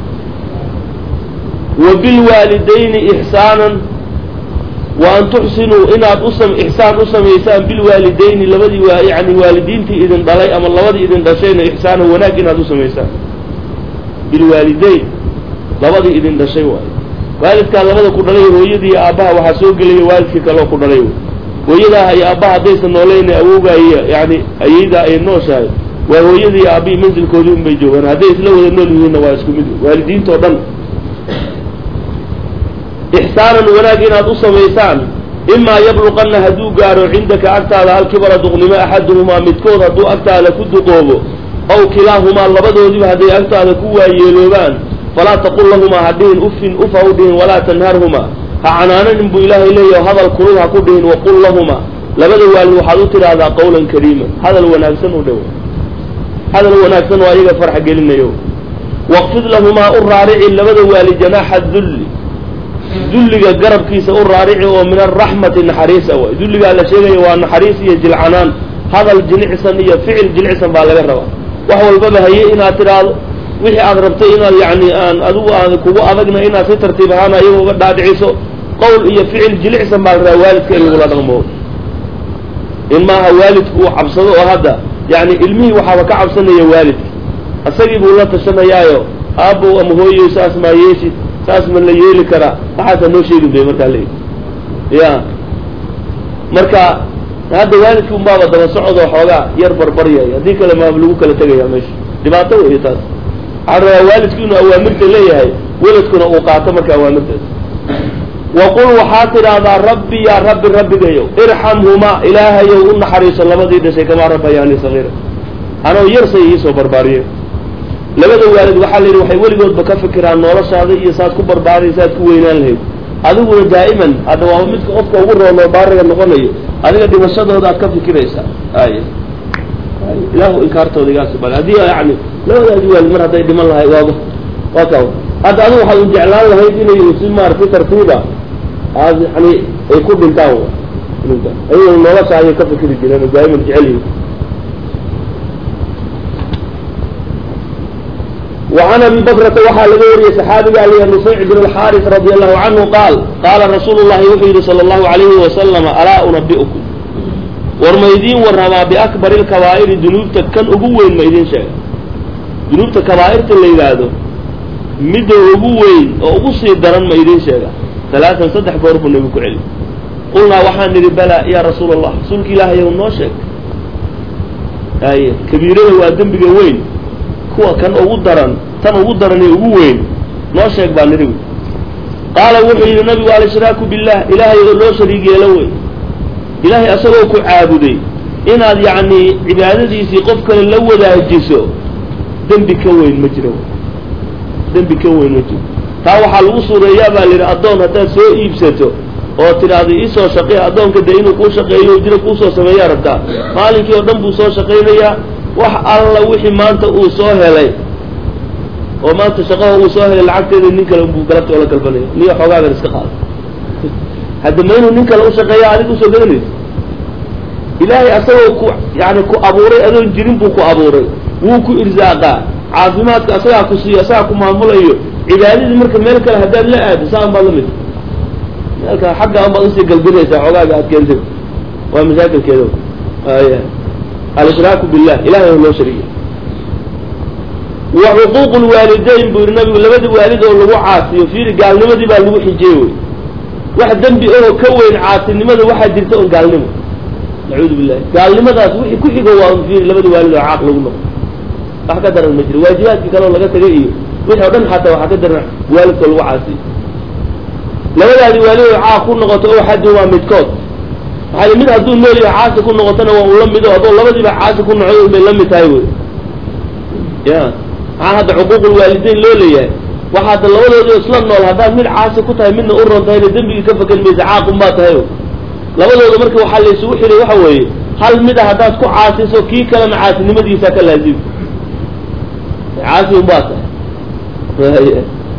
wa bilwaalidayni ixsaanan wa an tuxsinuu inaad usam ixsaan u samaysaan bilwaalidayni labadii waa yani waalidiintii idin dhalay ama labadii idin dhashayna ixsaanan wanaag inaad u samaysaan bilwaalidayn labadii idin dhashay waayo waalidkaa labada ku dhalay hooyadii iyo aabbaha waxaa soo gelaya waalidkii kaleo ku dhalay hooyadaa iyo aabbaha haddaysan noolayna awoogaaya yani ayaydaa ay nooshahay waa hooyadii iyo aabbihii mansilkoodii un bay joogaan hadday isla wada nool yihiinna waa isku mid waalidiintao dhan ixsaanan wanaag inaad u samaysaan imaa yabluqanna hadduu gaaro cindaka agtaada alkibara duqnimo axaduhumaa midkood hadduu agtaada ku duqoobo ow kilaahumaa labadoodiba hadday agtaada ku waayeeloobaan falaa taqul lahumaa ha dhihin ufin uf ha u dhihin walaa tanharhumaa ha canaananin buu ilaahay leeyaho hadal kulul ha ku dhihin waqul lahumaa labada waalid waxaad u tidhaahdaa qawlan kariima hadal wanaagsan u dhow hadal wanaagsan oo ayaga farx gelinayo waqfid lahumaa u raarici labada waalid janaaxa dulli dulliga garabkiisa u raarici oo min araxmati naxariisa way dulligaa la sheegaya waa naxariis iyo jilcanaan hadal jilicsan iyo ficil jilicsan baa laga rabaa wax walbaba haye inaad tidhaahdo wixii aad rabtay inaad yani aan adigu aan kugu adagna inaad si tartiib ahaan ayaga uga dhaadhiciso qowl iyo ficil jilicsan baa la rabaa waalidka in lagula dhaqmo in maaha waalidku uu cabsado oo hadda yani ilmihii waxaaba ka cabsanaya waalidka isagii buu la tashanayaayo aabbow ama hooyoy saas maa yeeshid saas ma la yeeli karaa waxaasaa noo sheegin bay markaa leeyihi ya marka hadda waalidki unbaaba daba socodoo xoogaa yar barbaryay haddii kale maaba lagu kala tegaya meesha dhibaato wey taas waxaa rabaa waalidku inuu awaamirta leeyahay weladkuna uu qaato marka awaamirtaas waqul waxaa tidhaahdaa rabbi yaa rabbi rabbigayow irxamhumaa ilaahayow u naxariiso labadii dhashay kamaa rabbayaani sagiira anoo yarsay iisoo barbaariye labada waalid waxaa la yidhi waxay weligoodba ka fikiraan noloshaada iyo saad ku barbaariy saad ku weynaan lahayd adiguna daa'iman hadda waa midka qofka ugu roonoo baariga noqonayo adiga dhimashadooda aad ka fikiraysaa ay ilaahu inkaartooda igaasi bal haddii yani labadaadi waalid mar hadday dhiman lahay waaba waa ka hadda adigu waxaad un jeclaan lahayd inay si maaragtay tartiiba aad yani ay ku dhintaan muslimiinta ayagoo nolosha ayay ka fikri jireen oo daa'iman jecel yihin وعن أبي بكرة waxaa laga wariyey صxaabiga al نufayc بن الxاrث رضي الله عنه qاal qاala رasuul الlahi wuxuu yihi slى الlahu عaليهi وasلم alاa uنabiئكم war ma idiin warramaa بأكبر الكabاa'iri dunuubta kan ugu weyn ma idiin sheega dunuubta kabaa'irta la yidhaahdo midda ugu weyn oo ugu sii daran ma idiin sheega ثaلaaثan saddex goor buu nebigu ku celi qulnaa waxaan nidhi balaa ya rasuul الlah rasuulka ilaahayow noo sheeg ay kabiirada waa dembiga weyn kuwa kan ugu daran tan ugu daran ee ugu weyn noo sheeg baa nidhi qaala wuxuu yidhi nabigu al-ishraaku billah ilaahay oo loo shariig yeelo wey ilaahay asagoo ku caabuday inaad yacni cibaadadiisii qof kale la wadaajiso dembi ka weyn ma jiro dembi ka weyn ma jiro taa waxaa lagu suureeyaa baa la yidhi addoon haddaad soo iibsato oo tidhaahdo iisoo shaqee addoonka dee inuu kuu shaqeeyo jiro kuusoo sameeyaa rabtaa maalinkii oo dhan buu soo shaqaynayaa wax alla wixii maanta uu soo helay oo maanta shaqaha uu soo helay lacagteeda nin kale buu galabta oola galbanaya niyo xoogaagan iska qaada hadda ma inuu nin kale ushaqeeya adig usoo gadanaysa ilaahay asagoo ku yani ku abuuray adoon jirin buu ku abuuray wuu ku irsaaqaa caafimaadka asagaa ku siiyo asagaa ku maamulayo cibaadadii marka meel kale haddaad la aado saan baad lamid meel kale xagga an baad usii galbinaysaa xoogaaga aad keentay waa mashaakilkeeda aya alshraaku billah ilahay oo loo shariiya wa xuquuq lwaalidayn buu yihi nabigu labada waalid oo lagu caasiyo fiiri gaalnimadii baa lagu xijiyey wey wax dembi oo ka weyn caasinimada waxaa jirta on gaalnimo nacuudu billahi gaalnimadaas wixii ku xigo waa fiiri labada waalid oo caaq lagu noqo wax ka daran ma jiro waajibaadkii kaleoo laga tagay iyo wixii o dhan xataa waxaa ka daran waalidkoo lagu caasiyo labadaadi waalid oo caaq ku noqoto oo xaddi waa midkood maxaa mid hadduu nool yahay caasi ku noqotona waa un la mido haddoo labadiiba caasi ku nocoy un bay la mid tahay wey ya maxaa hadda xuquuqulwaalidayn loo leeyahay waxa hadda labadooda isla nool haddaad mid caasi ku tahay midna u ron tahayna dembigii ka fakan maysa caaqun baa tahay labadooda marka waxaa la isugu xiray waxa weeye hal mid a haddaad ku caasiso kii kalena caasinimadiisa ka laazim caasi un baa tahay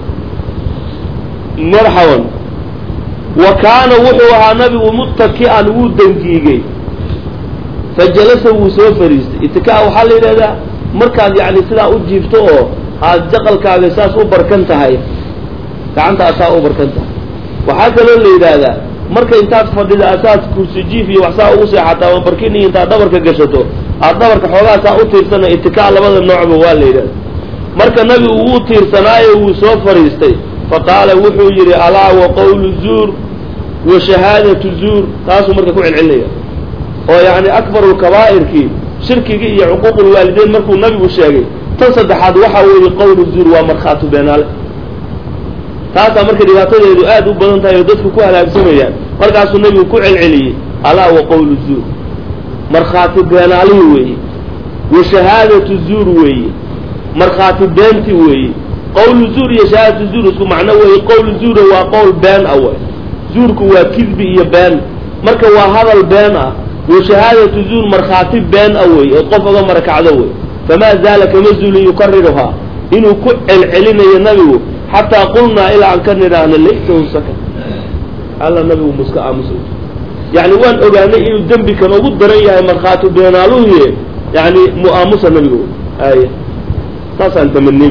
marxaban wa kaana wuxuu ahaa nabigu muttaki'an wuu dangiigay fa jalasa wuu soo fariistay itikaa waxaa la yidhahdaa markaad yacni sidaa u jiifto oo aad jaqalkaaga saas u barkan tahay gacanta asaa u barkan tahay waxaa kaloo la yidhaahdaa marka intaad fadhida asaas kursi jiif iyo waxsaa ugu seexataa ama barkin iyo intaad dhabarka gashato aad dhabarka xoogaa saa u tiirsana itikaa labada noocba waa la yidhahda marka nabigu wuu tiirsanaayo wuu soo fariistay fa qaala wuxuu yidhi alaa wa qawlu zuur wa shahaadatu zuur taasuu marka ku celcelinaya oo yacni akbaru lkabaa'irkii shirkigii iyo cuquuqulwaalideyn markuu nabigu sheegay tan saddexaad waxa weeye qawlu zuur waa markhaatu beenaale taasaa marka dhibaatadeedu aad u badan tahay oo dadku ku halaagsamayaan markaasuu nabigu ku celceliyey alaa wa qawlu zuur markhaati beenaalihi weeye wa shahaadatu zuur weeye markhaati beenti weeye qawlu zuur iyo shahaadatu zuur isku macno weeye qawlu zuura waa qowl been ah way zuurku waa kidbi iyo been marka waa hadal been ah wa shahaadatu zuur markhaati been ah wey oo qof oga marakacdo wey famaa zaala kama zuulin yukariruhaa inuu ku celcelinayo nabigu xataa qulnaa ilaa aan ka nidhaahno laytahu sakan alla nabigu muska aamusa yani waan ogaanay inuu dembi kan ugu daran yahay markhaati beenaaluhuye yani mu-aamusa nabigu ay saasaan tamaney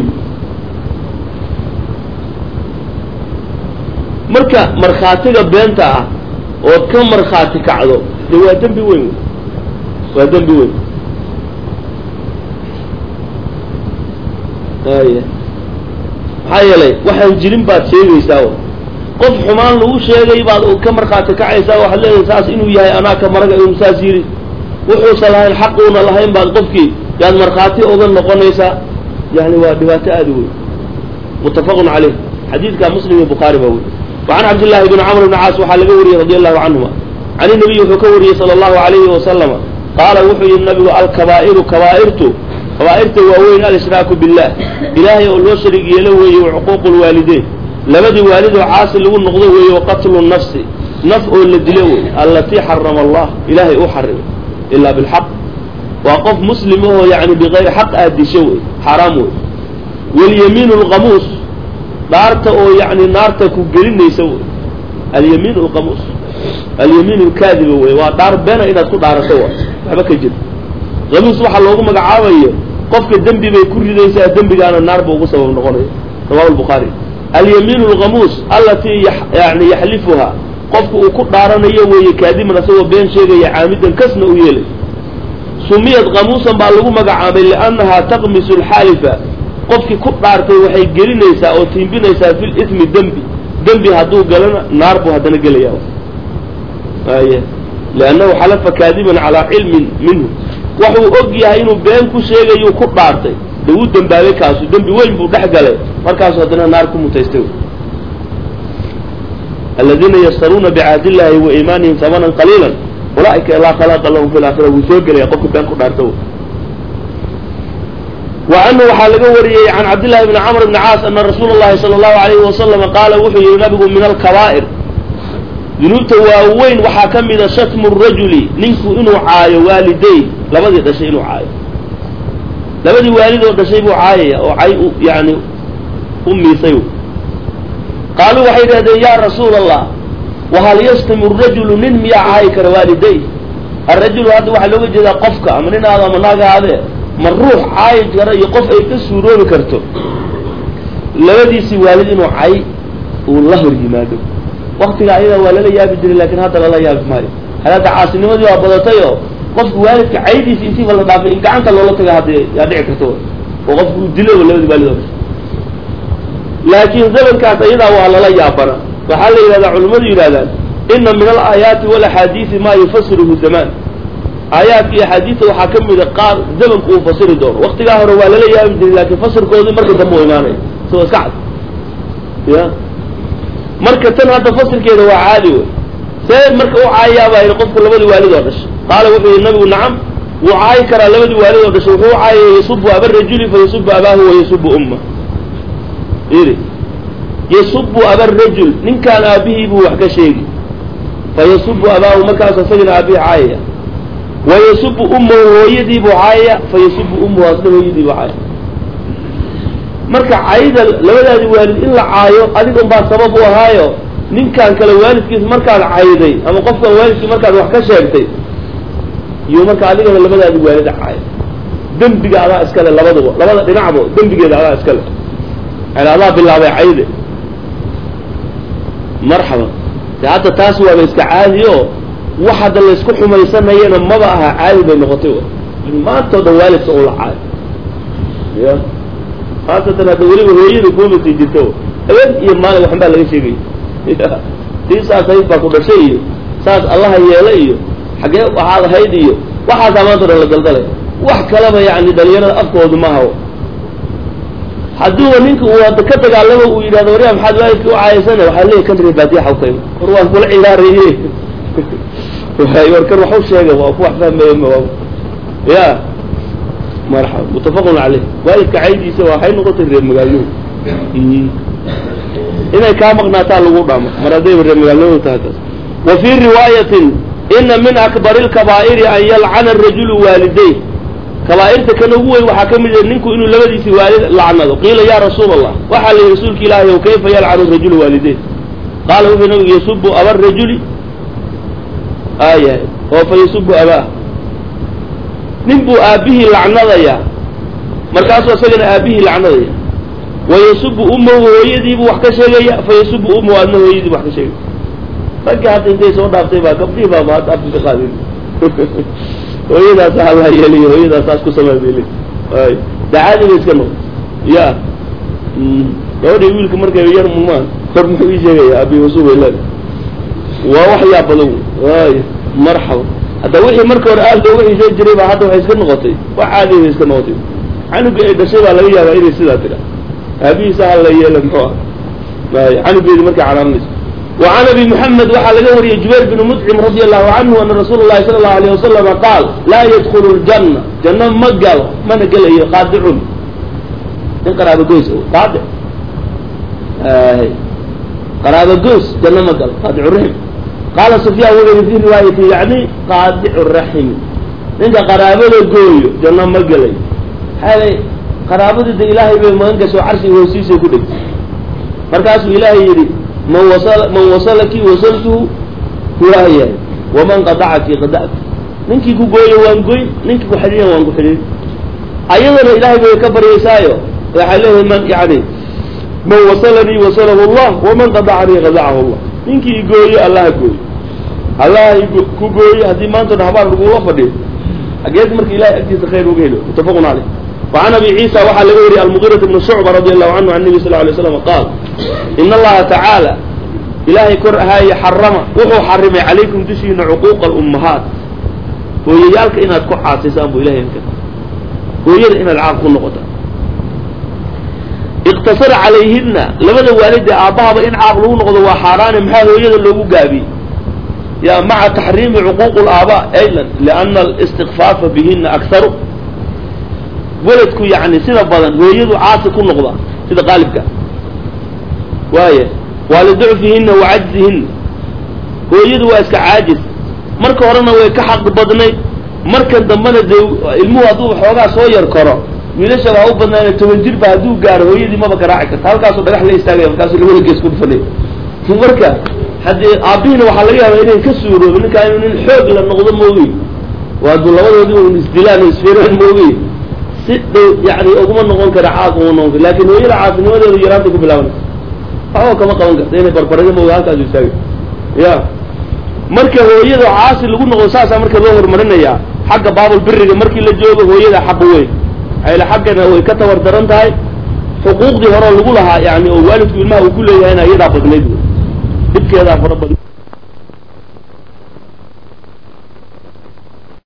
marka markhaatiga beenta ah ood ka markhaati kacdo de waa dembi weyn waa dembi weyn aya maxaa yeelay waxaan jirin baad sheegaysaa qof xumaan lagu sheegay baad ka markhaati kacaysaa waxaad leedahay saas inuu yahay anaa ka maraga inuu saas yiri wuxuusan lahayn xaquuna lahayn baad qofkii yaad markhaati oga noqonaysaa yani waa dhibaato aada u weyn muttafaqun caleyh xadiidka muslim iyo bukhaari baa wey وعن عبد الله بن عمرو بن عاص waxaa laga wariyey رضي الله عنهما عن النبي wuxuu ka wariyey صلى الله عليه وسلم qaala wuxuu yihi nabigu alkabaa'iru kabaairtu kabaairta waaweyn alshraaku billah ilaahay oo loo shariig yeelo weeye وcuquuq lwaalideyn labadii waalid oo caasi lagu noqdo weeye وaqatlu nafsi naf oo la dilo wey alatii xarama allah ilaahay u xarimay ilaa bilxaq waa qof muslim ahoo yani bigayri xaq aad disho wey xaaraam wey walyamiin lqamuus dhaarta oo yani naarta ku gelinaysa wey alyamiin alqamuus alyamiin alkaadiba wey waa dhaar beena inaad ku dhaarato wa waxba ka jir hamuus waxaa loogu magacaabayo qofka dembi bay ku ridaysaa dembigaana naar buu ugu sabab noqonaya rawahu lbukhaari alyamiin alghamuus allatii yani yaxlifuha qofka uu ku dhaaranayo weeye kaadiman asagoo been sheegaya caamidan kasna u yeelay sumiyad kamuusan baa lagu magacaabay liannahaa taqmisu alxaalifa qofkii ku dhaartay waxay gelinaysaa oo tiimbinaysaa fi lismi dembi dembi hadduu galana naar buu haddana gelaya ay liannahu xalafa kaadiban calaa cilmin minhu waxuu og yahay inuu been ku sheegayu ku dhaartay de wuu dembaabay kaasu dembi weyn buu dhex galay markaasu haddana naar ku mutaystay aladiina yashtaruuna bicahd illahi wa iimaanihim samanan qaliila ulaaika laa khalaqa lahum fi laakhira wuu soo gelaya qofka been ku dhaarta wa canhu waxaa laga wariyey can cabdillahi bni camr bni caas ana rasuula llahi sala allahu alayhi wasalama qaala wuxuu yihi nabigu min alkabaa'ir dunuubta waaweyn waxaa ka mida shatmu rajuli ninku inuu caayo waaliday labadii dhashay inuu caayo labadii waalid oo dhashay buu caayaya oo cay u yani u miisay qaaluu waxay yidhahdeen ya rasuula allah wahal yashtimu rajulu nin miyaa caayi kara waaliday arajulu hadda waxaa looga jeedaa qofka ama nin aado ama naag ahaadee ma ruux caayi kara iyo qof ay ka suuroobi karto labadiisii waalid inuu cay uu la hor yimaado waktiga ayadaa waa lala yaabi jiray lakin hadda lala yaabi maayo hadda caasinimadii waa badatay oo qofka waalidka caydiisa intiiba la dhaafay in gacanta loola taga hadda yaa dhici karta oo qofku uu dilay labadii waalid oo laakiin zamankaas ayadaa waa lala yaabana waxaa la yidhahdaa culimmadu yidhahdaan ina min alaayaati walaxaadiisi maa yufasiruhu zamaan aayaadka iyo axaadiista waxaa ka mida qaar zamanku uu fasiri doono waktigaa hore waa lala yaabi jiray laakiin fasirkoodii marka dambe u imaanaya isagoo iska cad ya marka tan hadda fasirkeeda waa caadi wey see marka u caayayaabaa yidhi qofku labadii waalid oo dhashay qaala wuxuu yihi nabigu nacam wuu caayi karaa labadii waalid oo dhashay wuxuu caayaya yasubu aba rajuli fa yasubu abaahu wa yasubu umma yidhi yasubu aba rajul ninkaan aabihii buu wax ka sheegi fa yasubu abaahu markaas isagana aabihii caayaya wa yasubu ummahu hooyadii buu caayaya fa yasubu ummuhu asna hooyadii buu caayaya marka cayda labadaadi waalid in la caayo adigan baa sabab u ahaayo ninkaan kale waalidkiisa markaad cayday ama qofkan waalidkii markaad wax ka sheegtay iyo marka adigana labadaadi waalid caayo dembiga adaa iskale labaduba labada dhinacba dembigeeda adaa iskale yani adaa bilaabay cayde marxaba de hadda taas waaba iska caadi o wax hadda laysku xumaysanayana maba aha caadi bay noqotay maantao dhan waalidka uu la caayo ya haasatan hadda weliba hooyada kuuma sii jirto habeen iyo maalin waxan baa laga sheegaya tii saas hayd baa ku dhashay iyo saas allaha yeela iyo xaggee waxaad ahayd iyo waxaasaa maanta o dhan la daldalay wax kalaba yani dhalinyarada afkoodu ma hawo hadduuba ninka uu hadda ka dagaalamo uu yidhahdo waryaa maxaad waalidka u caayaysana waxaa leeyahy kan ree baadiya xawkayma war waan kula ciyaaraye war kan waxu sheega waa ku wax fahmaya ma ya marxaba mutafaqun caleyh waalidka caydiisa waxay noqotay reer magaalnimo inay kaa maqnaataa lagu dhamo mar haddayba reer magaalnimadu tahay taas wa fii riwaayatin ina min akbari lkabaa'iri an yalcana arajulu waaliday kabaa'irta kan ugu weyn waxaa ka mid ah ninku inuu labadiisi waalid lacnado qiila ya rasuula allah waxaa la yihi rasuulka ilaahi ow kayfa yalcanu rajulu waaliday qaala wuxuu nabigu yasubu aba rajuli aayahay oo fa yasubu abaah nin buu aabbihii lacnadayaa markaasuu isagana aabbihii lacnadaya wa yasubu ummahu hooyadiibuu wax ka sheegaya fa yasubu ummahu adna hooyadiibu wax ka sheegaya ragga hadda intay soo dhaaftay baa gabdhihii baaba hadda afka ka qaadin hooyadaasa hala yeeliyo hooyadaas saas ku samey bay leey ay dacaadi bay iska noqo ya gabadhii wiilka markay yar mumaan kor muxuu ii sheegaya abi wasuub ay leedahay waa wax yaa badan ay marxaba hadda wixii marka hore aad looga xiisay jiray baa hadda waxay iska noqotay wax caadi bay iska noqotay canugii ay dhashay baa laga yaabaa inay sidaa tira aabihiisa hala yeela muxuu ah ay canugeedi markay canaanayso وعن أبي محمد waxaa laga wariyey جuبير بن مطعم رضي الله عنه أن رsuuل اللhi صلى الله عليه وسلم قاaل laa يدخل الجنة جaنة ma galo mana gelayo qاadicun nin qaraabo goys qaadic qaraabo goys janno ma galo qaadic الرحم qaala سفyاn wuxuu yihi في riواayati yaعni qaadic الرaحم ninka qaraabada gooyo janno ma gelayo xalay qaraabadii de ilaahay bay magan gasho carshigi hoosiisay ku dhegtay markaasuu ilaahay yidhi man wasl man wasalaki wasaltuhu waayahay waman qadacaki qada'tu ninkii ku gooyo waan goyn ninkii ku xidhiiyan waan ku xidhiin ayadana ilahay bay ka baryaysaayo waxay leedahay man yani man wasalanii wasalahu allah waman qadacanii qadacahu allah ninkii igooyo allaha gooyo allaha ku gooyo haddii maanta habaar lagula fadhiyo ageed marka ilahay agtiisa khayr uga helo mutafaqun caleyh وعن أبي عيسى وxa laga wariye المغيرة بن شعبة رضي الله عنه عن النبي صلى اه عليه وسلم قال إن اللaha تعالى ilaahay kor ahaaye xarama wuxuu xarimay calaykum dushiina cuquuqa الأمahaat hooyayaalka inaad ku caasiysaan bu ilahay ka hooyada inaad caaq ku noqota اqtasara calayhina labada waalid ee aabbahaba in caaq lagu noqdo waa xaaraane maxaa hooyada loogu gaabiyey ya maca taxriimi cuquuq الآabاء aylan لأna الاstikفaafa bihina akharu weladku yani sida badan hooyadu caasi ku noqda sida qaalibka waaya waa liducfihina wa cajzihina hooyadu waa iska caajis marka horena way ka xaq badnayd markan dambena dee ilmuhu hadduu xoogaa soo yar karo wiilasha waa u badnaana toban jirba hadduu gaaro hooyadii maba garaaci karta halkaasoo dhagax la istaagaya markaasuu labada gees ku dhufanay marka haddii aabbihiina waxaa laga yaabaa inayn ka suuroobi ninkaa inuu nin xoog la noqdo maogey oo hadduu labadoodii un isdilaan o isfiraan maogey si dhow yani uguma noqon kara caaq uma noqon kara lakin hooyada caasinimadeedu yaraanta ku bilaabanaysa waxba kama qaban karta inay barbarida maoga halkaasu istaagay ya marka hooyada caasi lagu noqdo saasaa marka loo horumarinayaa xagga baabul biriga markii la joogo hooyada xaq weyn ayla xaggana way ka tabar daran tahay xuquuqdii horeo lagu lahaa yani oo waalidku ilmaha uu ku leeyahayna iyadaa badnayd dhibkeedaa fara badan